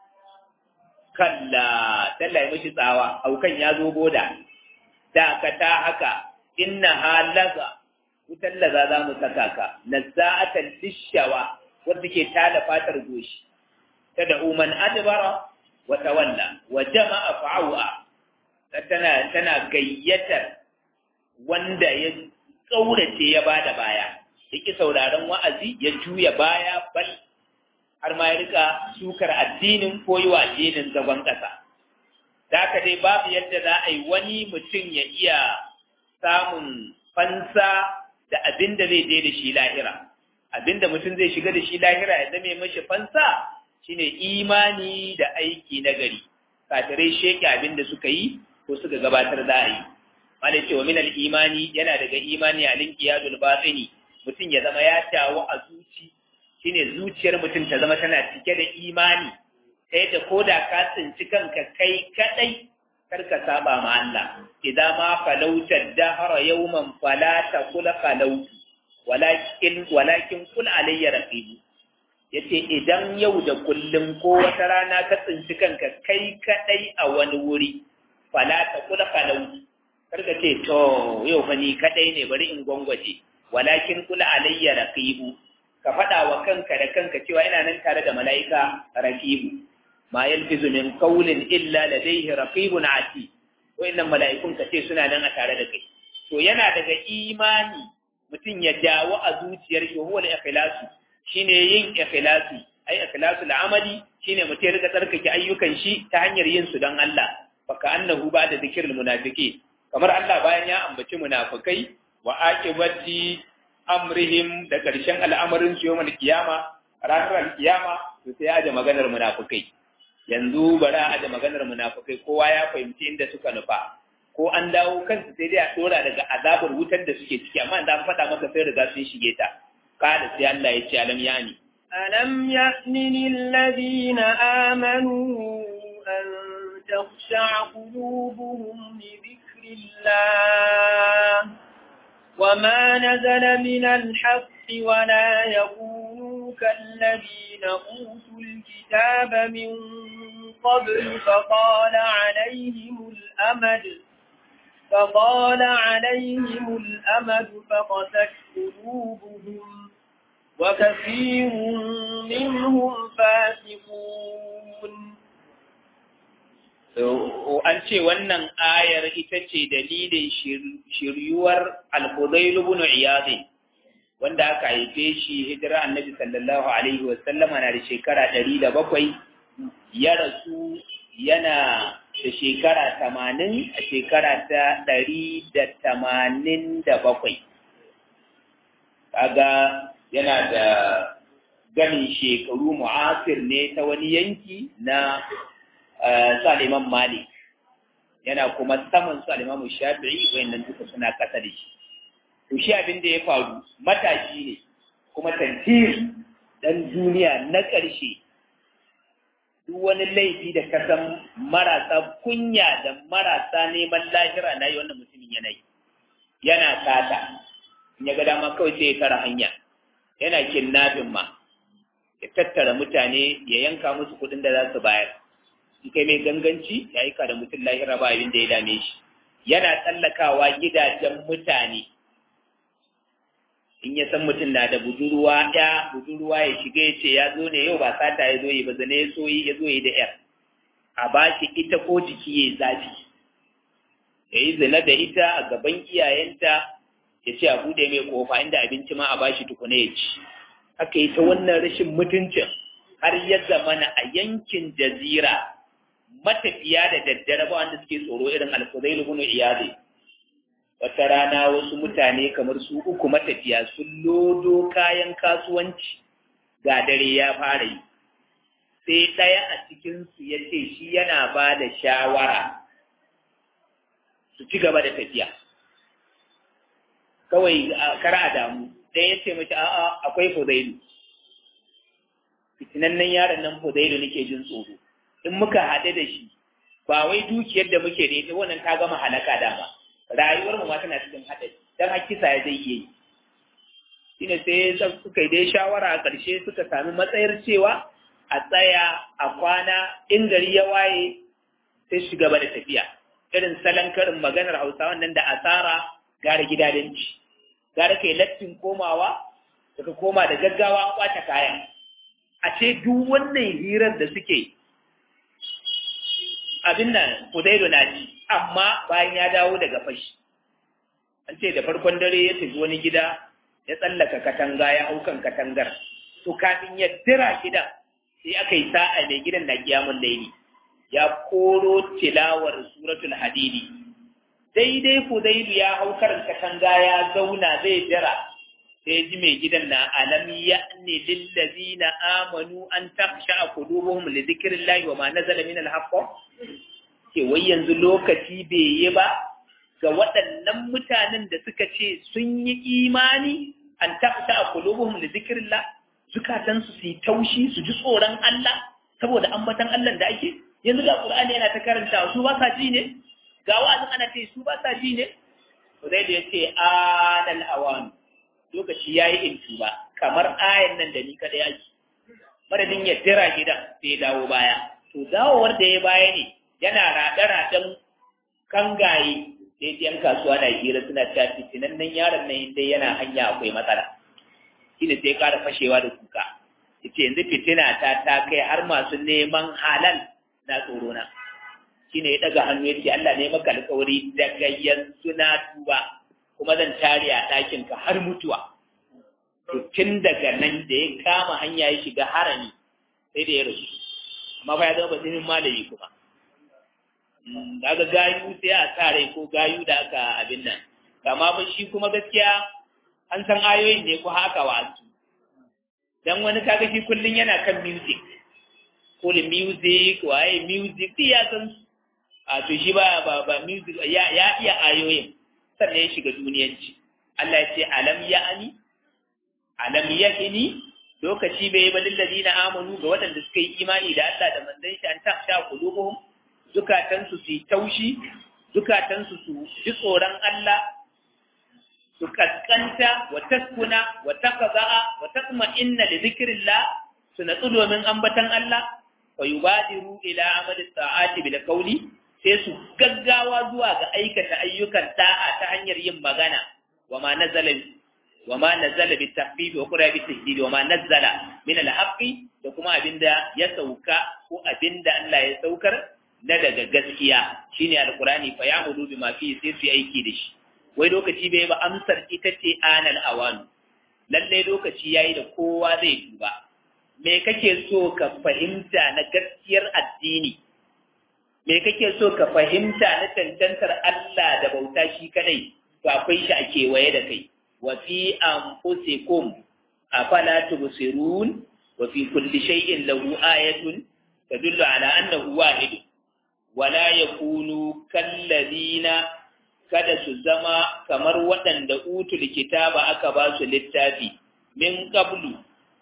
[SPEAKER 1] kalla talla ya mishi tsawa aukan ya zo boda da ka ta haka inna halaga wutar laza za mu saka ka nazza'atan lishawa wanda ke tada fatar goshi ta da uman adbara wa tawalla wa jama'a fa'awa tana tana gayyatar wanda ya kaurace ya bada baya yake sauraron wa'azi ya juya baya bal har ma ya rika sukar addinin ko yi wa addinin zagon ƙasa. Da haka dai babu yadda za a yi wani mutum ya iya samun fansa da abin da zai je da shi lahira. Abin da mutum zai shiga da shi lahira ya zame mashi fansa shine imani da aiki na gari. Kafirai sheke abin da suka yi ko suka gabatar za a yi. Wanda cewa min imani yana daga imani a linkiyadul batini mutum ya zama ya tawo a zuci shine zuciyar mutum ta zama tana cike da imani ta yadda ko da ka tsinci kanka kai kadai kar ka saba ma Allah idan ma falauta dahara yawman fala taqul falautu walakin walakin kul alayya raqib yace idan yau da kullum ko wata rana ka tsinci kanka kai kadai a wani wuri fala taqul falautu kar ka ce to yau fa ni kadai ne bari in gwangwaje walakin kul alayya raqib ka faɗa wa kanka da kanka cewa ina nan tare da mala'ika raqibu ma yalfizu min qawlin illa ladayhi raqibun ati wayannan mala'ikun ka ce suna nan a tare da kai to yana daga imani mutum ya dawo a zuciyar shi huwa al-ikhlasu shine yin ikhlasi ai ikhlasul amali shine mutum ya riga tsarkake ayyukan shi ta hanyar yin su don Allah baka annahu ba da zikrul munafiqin kamar Allah bayan ya ambaci munafikai wa aqibati amrihim da ƙarshen al'amarin su yawon kiyama ranar kiyama to sai aje maganar munafukai yanzu bari a aje maganar munafukai kowa ya fahimci inda suka nufa ko an dawo kansu sai dai a dora daga azabar wutar da suke ciki amma da an faɗa maka sai riga sun shige ta kada sai Allah ya ce alam yani
[SPEAKER 2] alam ya'ni lilladhina amanu an takhsha'a qulubuhum li dhikrillah وما نزل من الحق ولا يكونوا كالذين أوتوا الكتاب من قبل فطال عليهم الأمد فطال عليهم الأمد فقست قلوبهم وكثير منهم فاسقون
[SPEAKER 1] an ce wannan ayar ita ce dalilin shiryuwar al-Fudayl ibn Iyad wanda aka haife shi hijira annabi sallallahu alaihi wasallam na da shekara 107 ya rasu yana da shekara 80 a shekara ta 187 kaga yana da ganin shekaru mu'asir ne ta wani yanki na su al'imam Malik yana kuma saman su al'imam Shafi'i wayannan duka suna kasa da shi. To shi abin da ya faru matashi ne kuma tantir dan duniya na ƙarshe duk wani laifi da kasan marasa kunya da marasa neman lahira na yi wannan mutumin yanayi yana sata in ya ga dama kawai sai ya tara hanya yana kidnapping ma ya tattara mutane ya yanka musu kuɗin da za su bayar in kai mai ganganci ya aika da mutum lahira ba abin da ya dame shi yana tsallakawa gidajen mutane in ya san mutum na da budurwa ya budurwa ya shiga ya ce ya zo ne yau ba sata ya zo yi ba zane ya so yi ya zo yi da yar a ba shi ita ko jiki ya zafi ya yi zina da ita a gaban iyayenta ya ce a buɗe mai kofa inda abinci ma a ba shi tukuna ya ci aka yi ta wannan rashin mutuncin har ya zamana a yankin jazira matafiya da daddare ba wanda suke tsoro irin alfuzailu ibn iyadi wata rana wasu mutane kamar su uku matafiya sun lodo kayan kasuwanci ga dare ya fara yi sai ɗaya a cikinsu ya ce shi yana ba da shawara su ci gaba da tafiya kawai kar a damu ɗaya ya ce mace a'a akwai fudailu fitinannen yaron nan fudailu nake jin tsoro in muka haɗu da shi ba wai dukiyar da muke da ita wannan ta gama halaka dama rayuwar mu ma tana cikin haɗari dan hakisa ya zai yi shine sai suka yi dai shawara a ƙarshe suka sami matsayar cewa a tsaya a kwana in gari ya waye sai shi gaba da tafiya irin salon karin maganar hausawan nan da asara gara gidadanci gara kai lattin komawa daga koma da gaggawa an kwace kayan a ce duk wannan hirar da suke abin nan Fudailu na ci amma bayan ya dawo daga fashi an ce da farkon dare ya tafi wani gida ya tsallaka katanga ya hau kan katangar to kafin ya dira gidan sai aka yi sa'a mai gidan na kiyamun laili ya koro tilawar suratul hadidi daidai Fudailu ya hau karin katanga ya zauna zai dira sai ji mai gidan na alam ya'ni lillazina amanu an takhsha qulubuhum li dhikrillahi wa ma nazala min al-haqq ke wai yanzu lokaci bai yi ba ga waɗannan mutanen da suka ce sun yi imani an takhsha qulubuhum li dhikrillah zukatan su su taushi su ji tsoron Allah saboda ambatan Allah da ake yanzu ga Qur'ani yana ta karanta su ba sa ji ne ga wa'azin ana ce su ba sa ji ne to dai da yace anal awanu lokaci ya yi in tuba kamar ayan nan da ni kada ya ji madadin ya dira gidan sai ya dawo baya to dawowar da ya baya ne yana raɗe-raɗen kangaye da yan kasuwa na hira suna ta fitinan nan yaron nan inda yana hanya akwai matsala shi ne sai ya ƙara fashewa da kuka yace yanzu fitina ta ta kai har masu neman halal na tsoro na shi ne ya ɗaga hannu ya ce Allah ne maka alƙawari daga yanzu na tuba kuma zan tare a ɗakinka har mutuwa. To tun daga nan da ya kama hanya ya shiga harami sai da ya rasu. Amma fa ya zama basirin malami kuma. Daga gayu sai a sa rai ko gayu da aka abin nan. Kama ba shi kuma gaskiya an san ayoyin ne ko haka wasu. Dan wani kaga shi kullum yana kan music. Kuli music, waye music, ya san su. A to shi ba ba music ya iya ayoyin. sannan ya shiga duniyanci Allah ya ce alam ya'ani alam yakini lokaci bai ba lillazina amanu ga waɗanda suka yi imani da Allah da manzon shi an taksha qulubuhum zukatan su su taushi zukatan su su ji tsoron Allah su kaskanta wa taskuna wa taqza'a wa tatma'inna li dhikrillah su natsu domin ambatan Allah fa yubadiru ila amali sa'ati bil qawli sai su gaggawa zuwa ga aikata ayyukan da'a ta hanyar yin magana wa ma nazala wa ma nazala bi tahbib wa qura bi tajdid wa ma nazala min al da kuma abinda ya sauka ko abinda Allah ya saukar na daga gaskiya shine alqurani fa ya'budu bima fi sai su aiki da shi wai lokaci bai ba amsar ita ce anal awanu lalle lokaci yayi da kowa zai duba me kake so ka fahimta na gaskiyar addini me kake so ka fahimta na cancantar Allah da bauta shi kadai to akwai shi a kewaye da kai wa fi anfusikum afala tubsirun wa fi kulli shay'in lahu ayatun tadullu ala annahu wahid wala yakunu kalladina kada su zama kamar waɗanda utul kitaba aka ba su littafi min qablu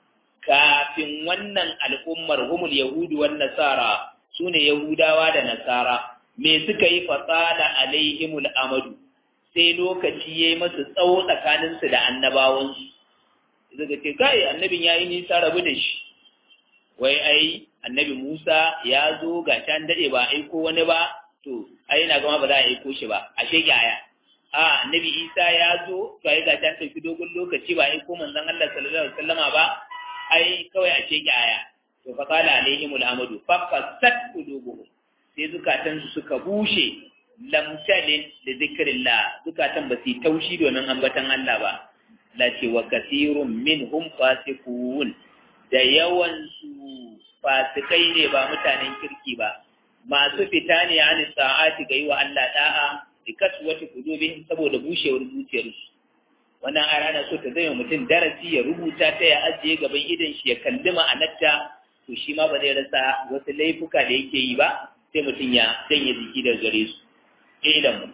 [SPEAKER 1] kafin wannan al'ummar humul yahudu wan nasara su ne Yahudawa da Nasara, me suka yi fasada alaihimul amadu, sai lokaci ya yi masu tsawo tsakaninsu da annabawansu. Daga ce, kai, annabin ya yi nisa rabu da shi, wai ai, annabi Musa ya zo ga can daɗe ba aiko wani ba, to, ai, na gama ba za a aiko shi ba, a shege aya. A, annabi Isa ya zo, to ai ga can tafi dogon lokaci ba aiko manzon Allah sallallahu alaihi wasallama ba, ai, kawai a shege aya. to fa qala alaihim al'amadu fa qasat qulubuhum sai zukatan su suka bushe lam talin da zikrillah zukatan ba su taushi domin ambatan Allah ba la ce wa kathirun minhum fasiqun da yawan su fasikai ne ba mutanen kirki ba masu fita ne an sa'ati ga yi wa Allah da'a bi kaswati qulubihim saboda bushewar zuciyarsu wannan aya ana so ta zama mutum darasi ya rubuta ta ya ajiye gaban idan shi ya kalli ma'anarta to shi ma ba zai rasa wasu laifuka da yake yi ba sai mutum ya janye jiki da gare su ilmu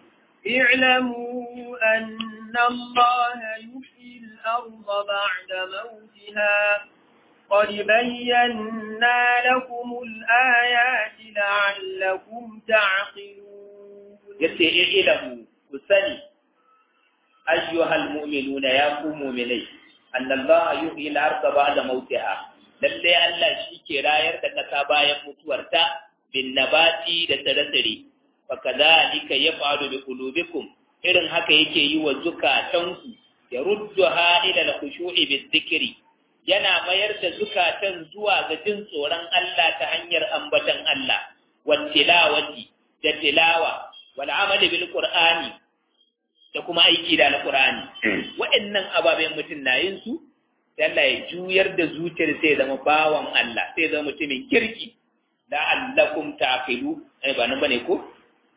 [SPEAKER 2] اعلموا أن الله يحيي الأرض بعد موتها قد بينا لكم الآيات لعلكم تعقلون
[SPEAKER 1] yace ilmu ku sani ayyuhal mu'minuna ya ku mu'minai annallaha yuhyi al-ardha ba'da mautiha lalle Allah shi ke rayar da kasa bayan mutuwarta bin nabati da tsire-tsire fa kadhalika yaf'alu bi qulubikum irin haka yake yi wa zukatanku ya rudduha ila al-khushu'i bi yana mayar da zukatan zuwa ga jin tsoron Allah ta hanyar ambatan Allah wal tilawati da tilawa wal amali bil qur'ani da kuma aiki da alqur'ani wa'annan ababen mutum na yin su sai Allah ya juyar da zuciyar sai zama bawan Allah sai zama mutumin kirki la'allakum taqilu ai ba nan bane ko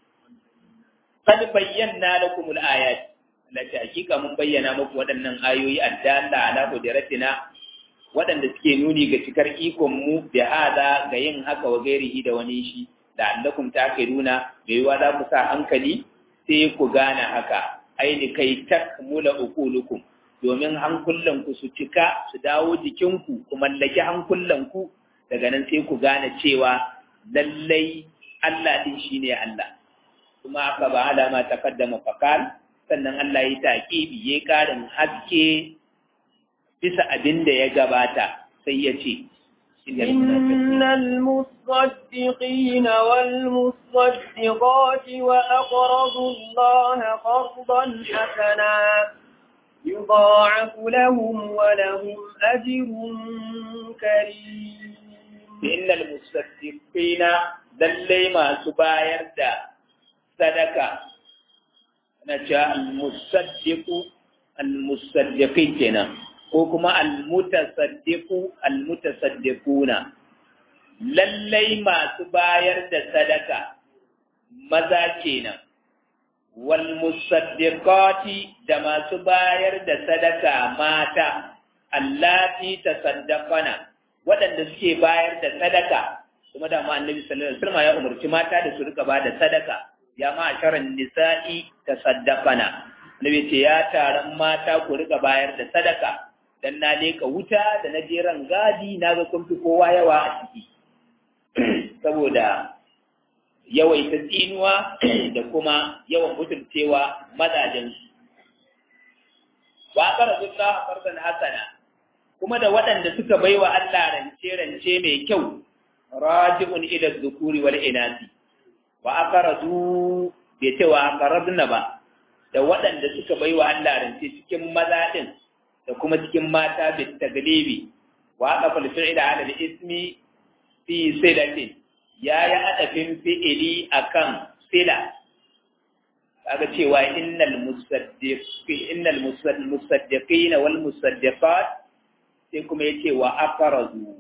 [SPEAKER 1] qad bayyana lakum al-ayat lati hakika mun bayyana muku waɗannan ayoyi addalla ala qudratina waɗanda suke nuni ga cikar ikon mu bi hada ga yin haka wa gairihi da wani shi da allakum taqiluna bai yiwa za ku sa hankali sai ku gane haka aini kai takmula uqulukum domin hankulanku su cika su dawo jikinku ku mallaki hankulanku daga nan sai ku gane cewa lallai Allah din shine Allah kuma aka ba alama taqaddama faqal sannan Allah ya taqibi ya karin haske bisa abin da ya gabata sai ya ce
[SPEAKER 2] إن المصدقين والمصدقات وأقرضوا الله قرضا حسنا يضاعف لهم ولهم أجر كريم
[SPEAKER 1] إن المصدقين للي ما سباير دا صدقة نجا المصدق المصدقين كنا ko kuma almutasaddiqu almutasaddiquna lallai masu bayar da sadaka maza kenan wal musaddiqati da masu bayar da sadaka mata allati tasaddaqana waɗanda suke bayar da sadaka kuma da ma annabi sallallahu alaihi wasallam ya umarci mata da su rika bada sadaka ya ma sharan nisa'i tasaddaqana annabi ce ya taron mata ku rika bayar da sadaka dan na leka wuta da na je ran gadi na ga kun fi kowa yawa a ciki saboda yawaita tsinuwa da kuma yawan mutuncewa mazajensu. Wa ƙara zuwa a farkon hasana, kuma da waɗanda suka bai wa Allah rance-rance mai kyau, raji'un ila zukuri wal inasi, wa aka razu bai ce wa aka razuna ba, da waɗanda suka bai wa Allah rance cikin maza ɗin da kuma cikin mata bai taglibi, wa aka falfi da alal ismi fi silatin ya yi adafin fi'ili akan sila kaga cewa innal musaddiqi innal musaddiqina wal musaddiqat sai kuma yace wa aqrazu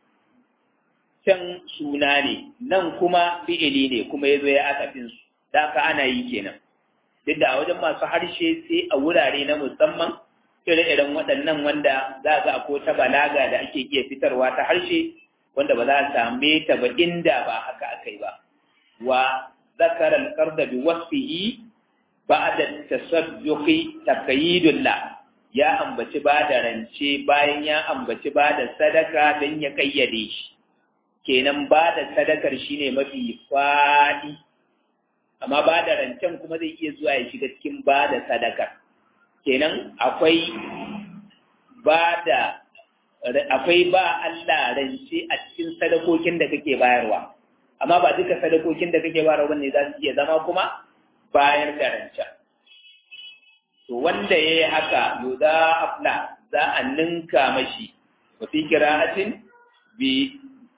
[SPEAKER 1] can suna ne nan kuma fi'ili ne kuma yazo ya adafin su da ka ana yi kenan duk da a wajen masu harshe sai a wurare na musamman ire-iren waɗannan wanda za ga ko ta balaga da ake iya fitarwa ta harshe wanda ba za a same ta ba inda ba haka akai ba wa zakara al-qarda bi wasfihi ba'da tasadduqi taqyidullah ya ambaci ba da rance bayan ya ambaci ba da sadaka dan ya kayyade shi kenan ba da sadakar shine mafi fadi amma ba da rancen kuma zai iya zuwa ya shiga cikin ba da sadakar kenan akwai ba da akwai ba Allah rance a cikin sadakokin da kake bayarwa amma ba duka sadakokin da kake bayarwa ne za su iya zama kuma bayar da rancen to wanda yayi haka yuda afla za a ninka mashi wa fi qira'atin bi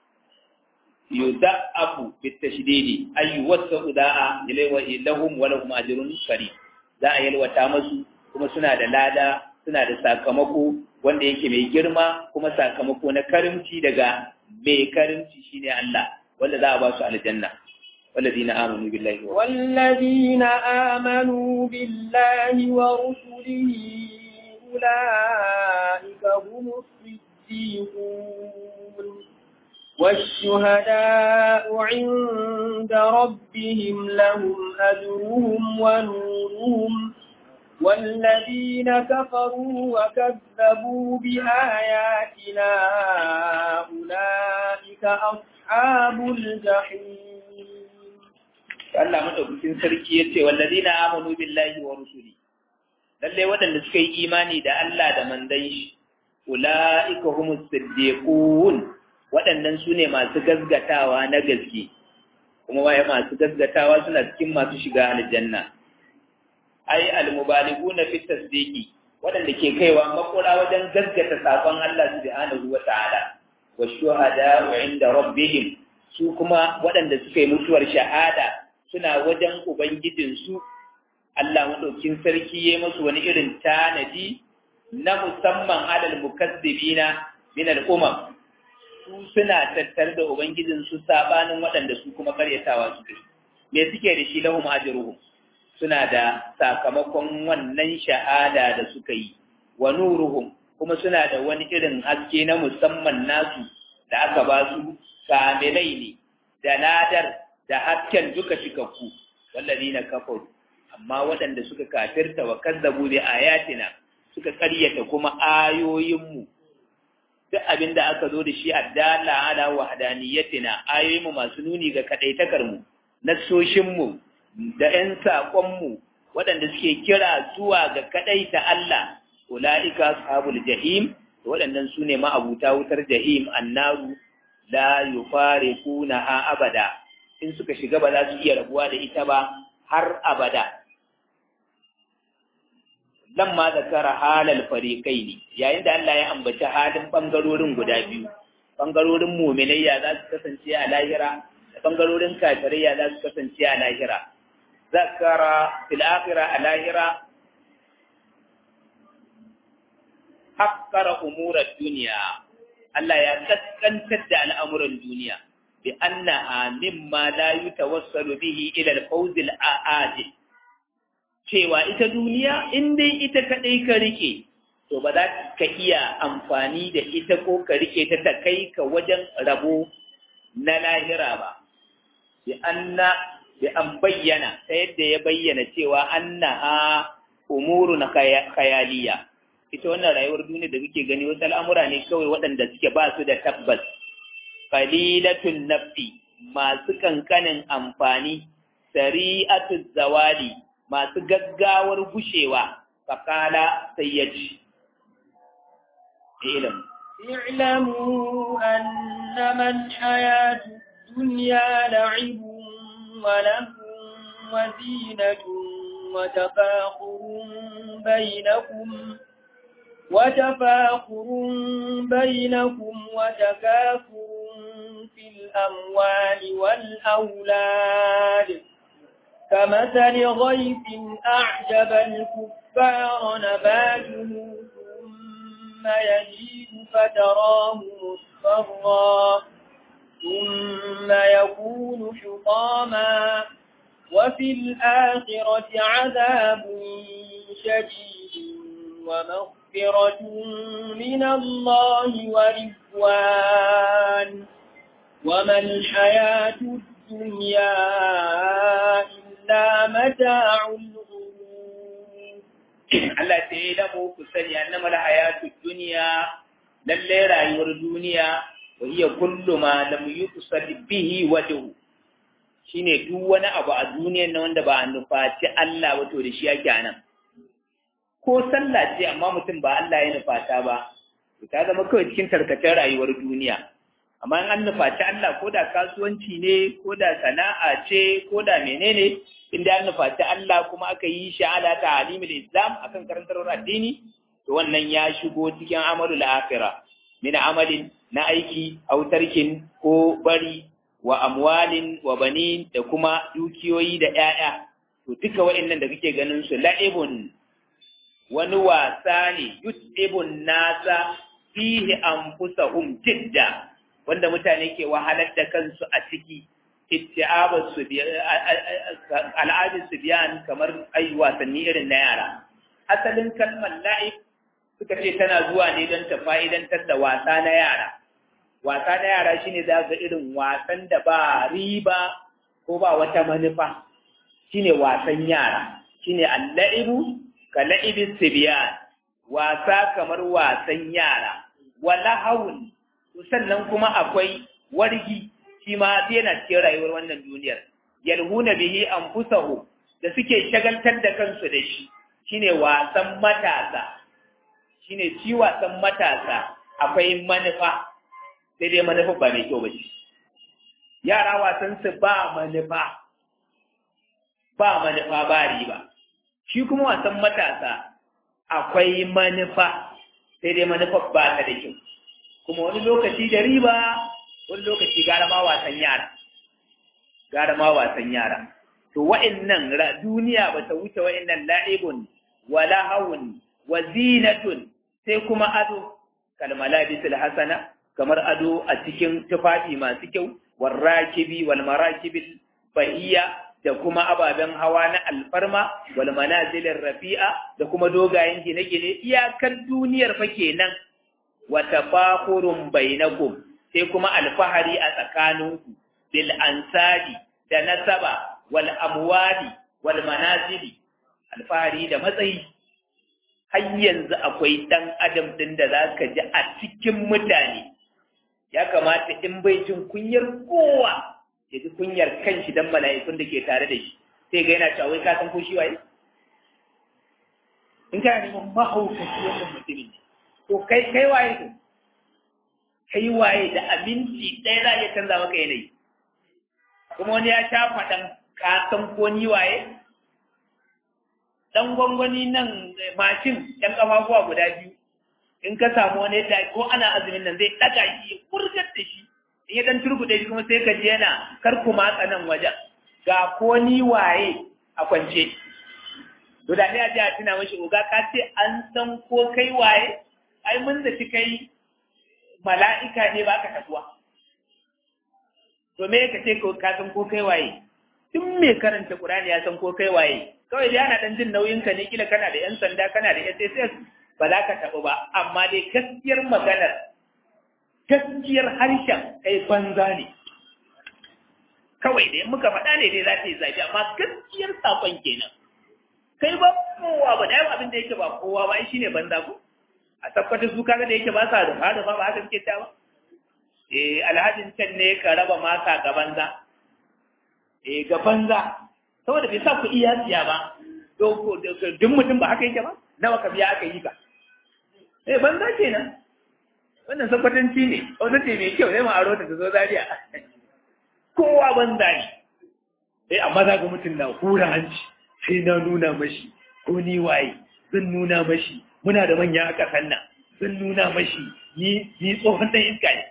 [SPEAKER 1] yuda'afu bi tashdidi ay wasu da'a ilaywa lahum wa lahum ajrun karim za a yalwata masu kuma suna da lada suna da sakamako wanda yake mai girma kuma sakamako na karimci daga mai karimci shine Allah wanda za a ba su aljanna والذين آمنوا بالله
[SPEAKER 2] والذين آمنوا بالله ورسله أولئك هم الصديقون والشهداء عند ربهم لهم أجرهم ونورهم والذين كفروا وكذبوا بآياتنا أولئك أصحاب الجحيم
[SPEAKER 1] Allah madaukakin sarki ya ce wallazina amanu billahi wa rusuli lalle waɗanda suka yi imani da Allah da mandan shi ulaika humus siddiqun waɗannan su ne masu gazgatawa na gaske kuma waye masu gazgatawa suna cikin masu shiga aljanna ai almubaliguna fi tasdiqi waɗanda ke kaiwa makura wajen gazgata sakon Allah subhanahu wa ta'ala wa shuhada inda rabbihim su kuma waɗanda suka yi mutuwar shahada suna wajen ubangijinsu Allah madaukin sarki ya musu wani irin tanadi na musamman alal mukazzibina min al-umam su suna tattare da ubangijinsu sabanin waɗanda su kuma karyatawa suke me suke da shi lahum ajruhum suna da sakamakon wannan shahada da suka yi wa nuruhum kuma suna da wani irin haske na musamman nasu da aka ba su kamilai ne da ladar da hasken duka cikakku wallazina kafaru amma waɗanda suka kafirta wa kazzabu bi ayatina suka karyata kuma ayoyinmu duk abin da aka zo da shi addala ala wahdaniyatina ayoyinmu masu nuni ga kadaitakar mu nassoshinmu da ‘yan saƙonmu waɗanda suke kira zuwa ga kaɗai ta Allah, ula'ika ashabul jahim, waɗannan su ne ma'abuta wutar jahim annaru la yufare kuna ha abada, in suka shiga ba za su iya rabuwa da ita ba har abada. Lan ma zakara halal farikai ne, yayin da Allah ya ambaci halin ɓangarorin guda biyu, ɓangarorin muminayya za su kasance a lahira, da ɓangarorin kafirai za su kasance a lahira. ذكر في الآخرة الآخرة حقر أمور الدنيا الله يتسكن تد الأمر الدنيا بأنها مما لا يتوصل به إلى الفوز الآجل cewa ita duniya in dai ita kaɗai ka rike to ba za ka iya amfani da ita ko ka rike ta ta kai ka wajen rabo na lahira ba bi anna bi an bayyana ta yadda ya bayyana cewa annaha umurun khayaliya ita wannan rayuwar duniya da muke gani wasu al'amura ne kawai waɗanda suke ba su da tabbas qalilatun nafi masu kankanin amfani sari'atu zawali masu gaggawar gushewa fakala sai ya ci ilm
[SPEAKER 2] اعلموا أنما الحياة الدنيا لعب ولهو وزينة وتفاخر بينكم وتفاخر بينكم وتكاثر في الأموال والأولاد كمثل غيث أعجب الكفار نباته ثم يجيد فتراه مصفرا ثم يكون حطاما وفي الآخرة عذاب شديد ومغفرة من الله ورضوان وما الحياة الدنيا إلا متاع الغرور
[SPEAKER 1] Allah ta yi lamu ku sani annama hayatu duniya lalle rayuwar duniya wa hiya kullu ma lam yuqsad bihi wajhu shine duk wani abu a duniyar nan wanda ba a nufaci Allah wato da shi yake anan ko sallah ce amma mutum ba Allah ya nufata ba to ta zama kawai cikin tarkacen rayuwar duniya amma in an nufaci Allah ko da kasuwanci ne ko da sana'a ce ko da menene in da an nufaci Allah kuma aka yi shi ala ta alimul islam akan karantarwar addini to wannan ya shigo cikin amalul akhirah min amalin na aiki autarkin ko bari wa amwalin wa banin da kuma dukiyoyi da ƴaƴa to duka waɗannan da kake ganin su la'ibun wani wasa ne yut'ibun nasa fihi anfusahum jidda wanda mutane ke wahalar da kansu a ciki itti'abar su al'adun su biyan kamar ai wasanni irin na yara asalin kalmar la'ib suka ce tana zuwa ne don ta fa'idantar da wasa na yara wasa na yara shine za ga irin wasan da ba riba ko ba wata manufa shine wasan yara shine al-la'ibu ka la'ibis sibyan wasa kamar wasan yara wala haun sannan kuma akwai wargi shi ma yana cikin rayuwar wannan duniyar yalhuna bihi anfusahu da suke shagaltar da kansu da shi shine wasan matasa shine shi wasan matasa akwai manufa sai dai manufa ba mai kyau ba shi yara wasan su ba manufa ba manufa ba riba shi kuma wasan matasa akwai manufa sai dai manufa ba ta da kyau kuma wani lokaci da riba wani lokaci gara ma wasan yara gara ma wasan yara to wa'annan duniya ba ta wuce wa'annan la'ibun wa lahawun wa zinatun sai kuma ado kalmalabisul hasana kamar ado a cikin tufafi masu kyau warrakibi wal marakibil bahiya da kuma ababen hawa na alfarma wal manazilin rafi'a da kuma dogayen gine-gine iyakar duniyar fa kenan wa tafakhurun bainakum sai kuma alfahari a tsakaninku bil ansari da nasaba wal amwali wal manazili alfahari da matsayi har yanzu akwai dan adam din da zaka ji a cikin mutane ya kamata in bai jin kunyar kowa ya ji kunyar kanshi dan mala'ikun da ke tare da shi sai ga yana cewa wai ka san ko shi waye in kana neman mahaukaci wannan mutumin to kai kai waye ne kai waye da abinci ɗaya za a iya canza maka yanayi kuma wani ya sha faɗan ka san ko ni waye dan gwangwani nan mashin ɗan ƙafafuwa guda biyu in ka samu wani yadda ko ana azumin nan zai ɗaga shi ya kurgar da shi in ya dan turbuɗe shi kuma sai ka ji yana kar ku matsa nan wajen ga ko ni waye a kwance to da ne a ji a tuna mashi oga ka ce an san ko kai waye ai mun zaci kai mala'ika ne ba ka tabuwa to me ka ce ka san ko kai waye tun mai karanta Qur'ani ya san ko kai waye kawai dai ana dan jin nauyin ka ne kila kana da yan sanda kana da SSS ba za ka tabu ba amma dai gaskiyar maganar gaskiyar harshen kai banza ne kawai dai muka faɗa ne dai za ta yi zafi amma gaskiyar sakon kenan kai ba kowa ba da abin da yake ba kowa ba shi ne banza ko a tabbata su kaga da yake ba sa da ba ba haka suke ta ba eh alhajin can ne ka raba masa ga banza eh ga banza saboda bai sa ku iya siya ba duk mutum ba haka yake ba nawa ka biya aka yi ka eh banza kenan wannan sakwatanci ne wata ce mai kyau zai ma aro ta zo zariya kowa banza ne eh amma za ga mutum na hura hanci sai na nuna mashi ko ni waye zan nuna mashi muna da manya a ƙasar nan zan nuna mashi ni ni tsohon dan iska ne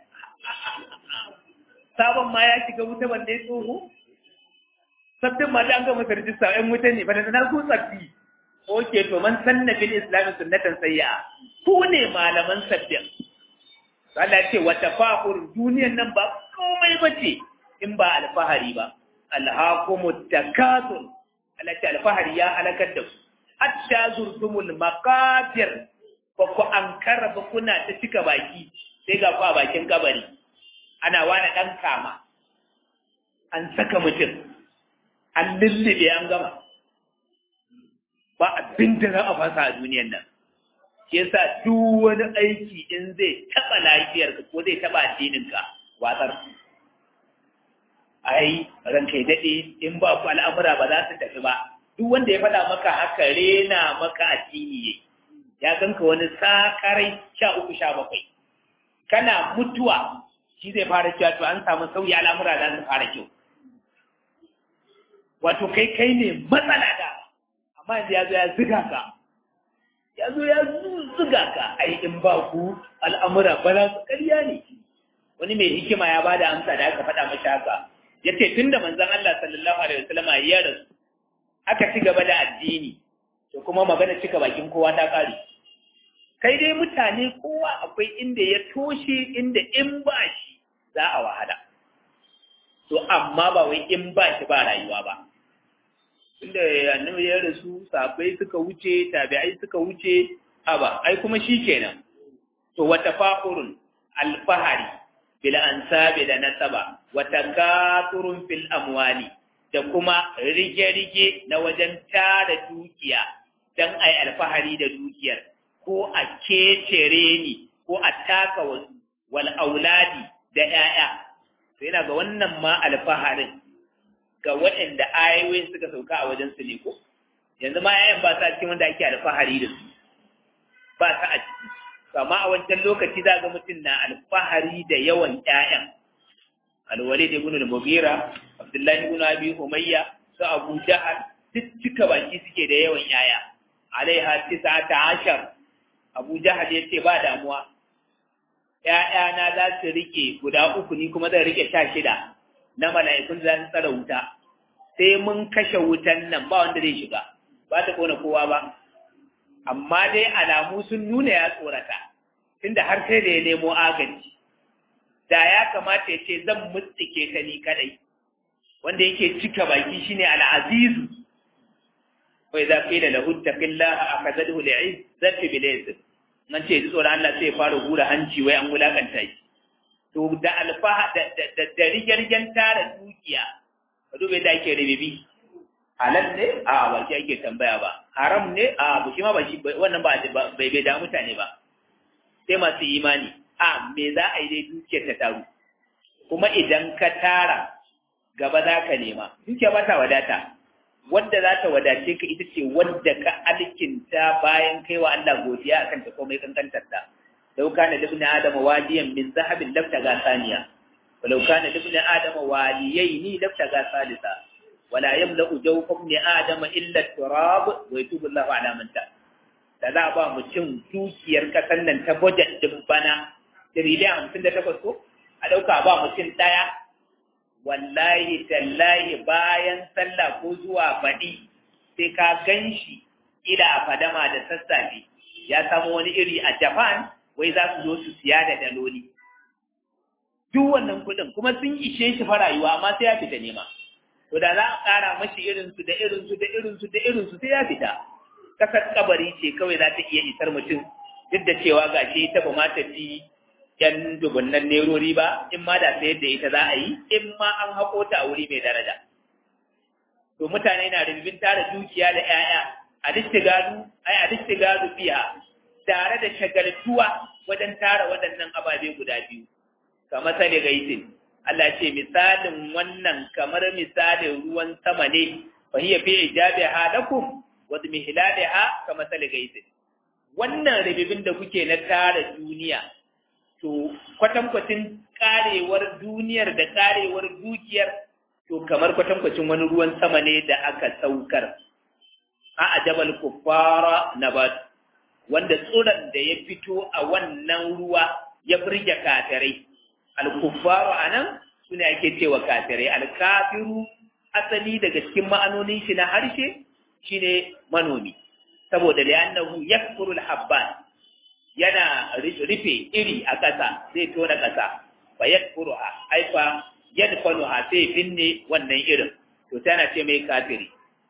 [SPEAKER 1] sabon ma ya shiga wuta wanda ya tsoho sabbin ma an gama rijista ɗan wuta ne bada na ku sabbi oke to man sanna bil islami sunnatan sayya ku ne malaman sabbin Allah ce wa tafahur duniyan nan ba komai bace in ba alfahari ba alhaqumut takatur Allah ce alfahari ya halakar da ku hatta zurtumul maqabir ba ku ankara ba kuna ta cika baki sai ga ku a bakin kabari ana wani dan kama an saka mutum an lullube an gama ba abin da za a fasa a duniyan nan shi yasa duk wani aiki in zai taɓa lafiyarka ko zai taɓa addininka watsar ai ranka ya daɗe in ba ku al'amura ba za su tafi ba duk wanda ya faɗa maka haka rena maka addini yayi ya ganka wani sakarai sha uku sha bakwai kana mutuwa shi zai fara cewa to an samu sauyi al'amura za su fara kyau wato kai kai ne matsala da amma yanzu ya zo ya ziga ka ya zo ya ziga ka ai in ba ku al'amura ba za su ƙarya ne wani mai hikima ya bada amsa da aka faɗa mashi haka ya ce tun da manzon Allah sallallahu alaihi wasallama ya rasu aka ci gaba da addini to kuma magana cika bakin kowa ta kare kai dai mutane kowa akwai inda ya toshe inda in ba shi za a wahala to amma ba wai in ba shi ba rayuwa ba inda annabi ya rasu sahabbai suka wuce tabi'ai suka wuce aba ai kuma shi kenan to wata fa'urun alfahari bil ansabi da nasaba wata kafurun fil amwali da kuma rige-rige na wajen tara dukiya don ai alfahari da dukiyar ko a kecere ni ko a taka wasu wal auladi da ‘ya'ya to yana ga wannan ma alfaharin ga waɗanda ayoyin suka sauka a wajen su ne ko yanzu ma ‘ya'yan ba sa cikin wanda ake alfahari da su ba sa a ciki kama a wancan lokaci za ga mutum na alfahari da yawan ‘ya'yan alwalid ibn al-mughira abdullahi ibn abi umayya su abu jahal duk cika baki suke da yawan ‘ya'ya alaiha tis'ata ashar abu jahal ya ce ba damuwa ‘ya'yana za su rike guda uku ni kuma zan rike sha shida na mala'ikun za su tsara wuta sai mun kashe wutan nan ba wanda zai shiga ba ta kona kowa ba amma dai alamu sun nuna ya tsorata tunda har sai da ya nemo agaji da ya kamata ya ce zan mutsike ta ni kadai wanda yake cika baki shine al'azizu wa idza qila lahu taqillaha akhadhahu li'izzati bil izz nan ce ji tsoron Allah sai ya fara hura hanci wai an wulakanta shi to da alfaha da da da rigirgen tara dukiya ka dube da ake ribibi halal ne a ba shi ake tambaya ba haram ne a ba shi ma ba shi wannan ba bai bai da mutane ba sai masu imani a me za a yi dai dukiyar ta taru kuma idan ka tara gaba za ka nema dukiya ba ta wadata wadda za ta wadace ka ita ce wadda ka alkinta bayan kai wa Allah godiya akan ta komai kankantar ta law kana ibn adam wadiyan min zahabin lafta ga saniya walau kana ibn adam waliyaini lafta ga salisa wala yamla'u jawfa ibn adam illa turab wa yatubu Allahu ala man ta da za ba mutum dukiyar kasan nan ta budget din bana tiriliyan hamsin da takwas ko a ɗauka ba mutum ɗaya wallahi tallahi bayan sallah ko zuwa baɗi sai ka gan shi ila a fadama da sassafe ya samu wani iri a japan wai za su zo su siya da daloli duk wannan kuɗin kuma sun ishe shi fa rayuwa amma sai ya fita nema to da za a ƙara mashi irinsu da irinsu da irinsu da irinsu sai ya fita kasar kabari ce kawai za ta iya isar mutum duk da cewa ga shi ta ba ma tafi yan dubunnan nerori ba in ma da sayar da ita za a yi in ma an haƙo ta a wuri mai daraja to mutane na rubin tara dukiya da 'ya'ya a distigadu ai a distigadu biya tare da shagaltuwa wajen tara waɗannan ababe guda biyu kamar sale gaisin Allah ce misalin wannan kamar misalin ruwan sama ne fa hiya fi ijabi halakum wa mihlaliha kama sale gaisin wannan ribibin da kuke na tara duniya to kwatankwacin karewar duniyar da karewar dukiyar to kamar kwatankwacin wani ruwan sama ne da aka saukar a ajabal kuffara nabat wanda tsuran da ya fito a wannan ruwa ya firge kafirai al-kuffaru anan sune ake cewa kafirai al-kafiru asali daga cikin ma'anonin shi na harshe shine manomi saboda li'annahu yakfuru al-habban yana rufe iri a ƙasa zai tona ƙasa fa yakfuru a aifa yadfanu ha sai binne wannan irin to tana ce mai kafiri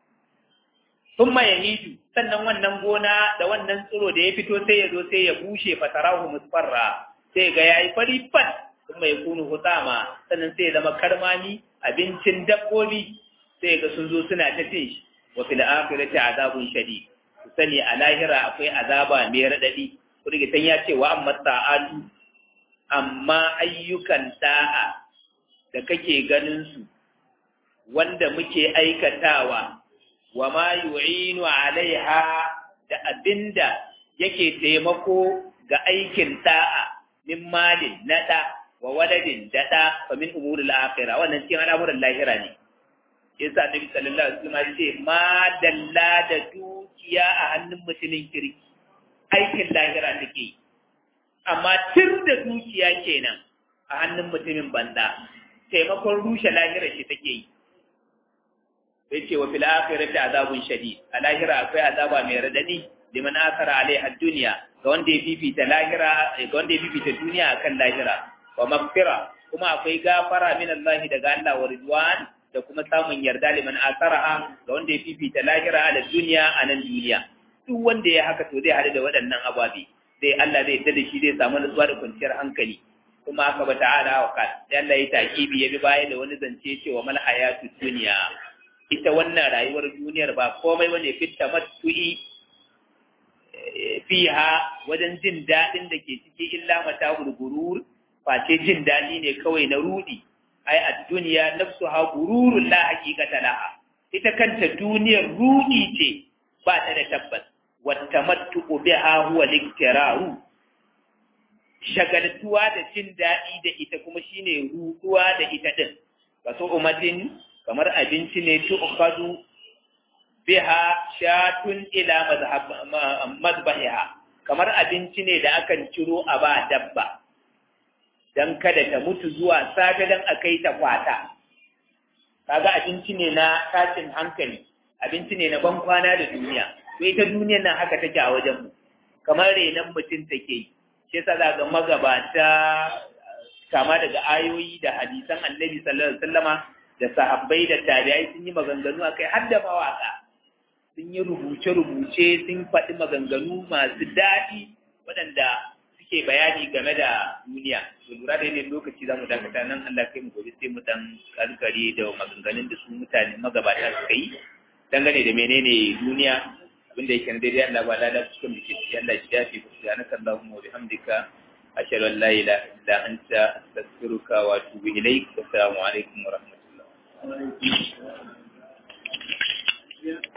[SPEAKER 1] thumma yahidu sannan wannan gona da wannan tsiro da ya fito sai ya zo sai ya bushe fatarahu musfarra sai ga yayi fari fat thumma yakunu hutama sannan sai ya zama karmani abincin dabbobi sai ga sun zo suna ta cin shi wa fil akhirati azabun shadid sani a lahira akwai azaba mai radadi rigitan ya ce wa amma ta'atu amma ayyukan da'a da kake ganin su wanda muke aikatawa wa ma yu'inu alaiha da abinda yake taimako ga aikin da'a min malin nada wa waladin dada fa min umuril akhirah wannan cikin al'amuran lahira ne yasa annabi sallallahu alaihi wasallam ya ce ma dalla da dukiya a hannun mutumin kirki aikin lahira take yi amma tun da dukiya kenan a hannun mutumin banda taimakon rushe lahira shi take yi sai ce wa fil akhirati azabun shadid a lahira akwai azaba mai radadi liman asara alaiha dunya ga wanda ya fifita lahira ga wanda ya fifita duniya akan lahira wa maghfira kuma akwai gafara min Allah daga Allah wa ridwan da kuma samun yarda liman asaraha ga wanda ya fifita lahira ala dunya a nan duniya duk wanda ya haka to zai haɗu da waɗannan ababe zai Allah zai tada shi zai samu nutsuwa da kwanciyar hankali kuma aka ba ta'ala wa kan sai Allah ya takibi ya bi baya da wani zance cewa mal hayatu dunya ita wannan rayuwar duniyar ba komai bane fitta matu'i fiha wajen jin daɗin da ke ciki illa mata gurgurur face jin daɗi ne kawai na rudi ai a duniya nafsu ha gururun la haqiqata laha ita kanta duniyar rudi ce ba ta da tabbas wata matu biha huwa liktiraru shagaltuwa da jin daɗi da ita kuma shine ruduwa da ita din kaso umatin kamar abinci ne tu'khadu biha shatun ila mazbahiha kamar abinci ne da akan ciro a ba dabba dan kada ta mutu zuwa safe dan akai ta kwata kaga abinci ne na tashin hankali abinci ne na ban kwana da duniya to ita duniyar nan haka take a wajen mu kamar renan mutum take yi shi yasa za ga magabata kama daga ayoyi da hadisan annabi sallallahu alaihi wasallama da sahabbai da tabi'ai sun yi maganganu akai har da mawaka sun yi rubuce-rubuce sun faɗi maganganu masu daɗi waɗanda suke bayani game da duniya to lura da yanayin lokaci za mu dakata nan Allah kai mu gobe sai mu dan karkare da maganganun da su mutane magabata suka yi dangane da menene duniya abinda yake na daidai Allah ba lada cikin da ke ciki Allah shi dafi ku subhanaka Allahumma wa bihamdika ashhadu an la ilaha illa anta astaghfiruka wa atubu ilaik assalamu alaikum wa rahmatullah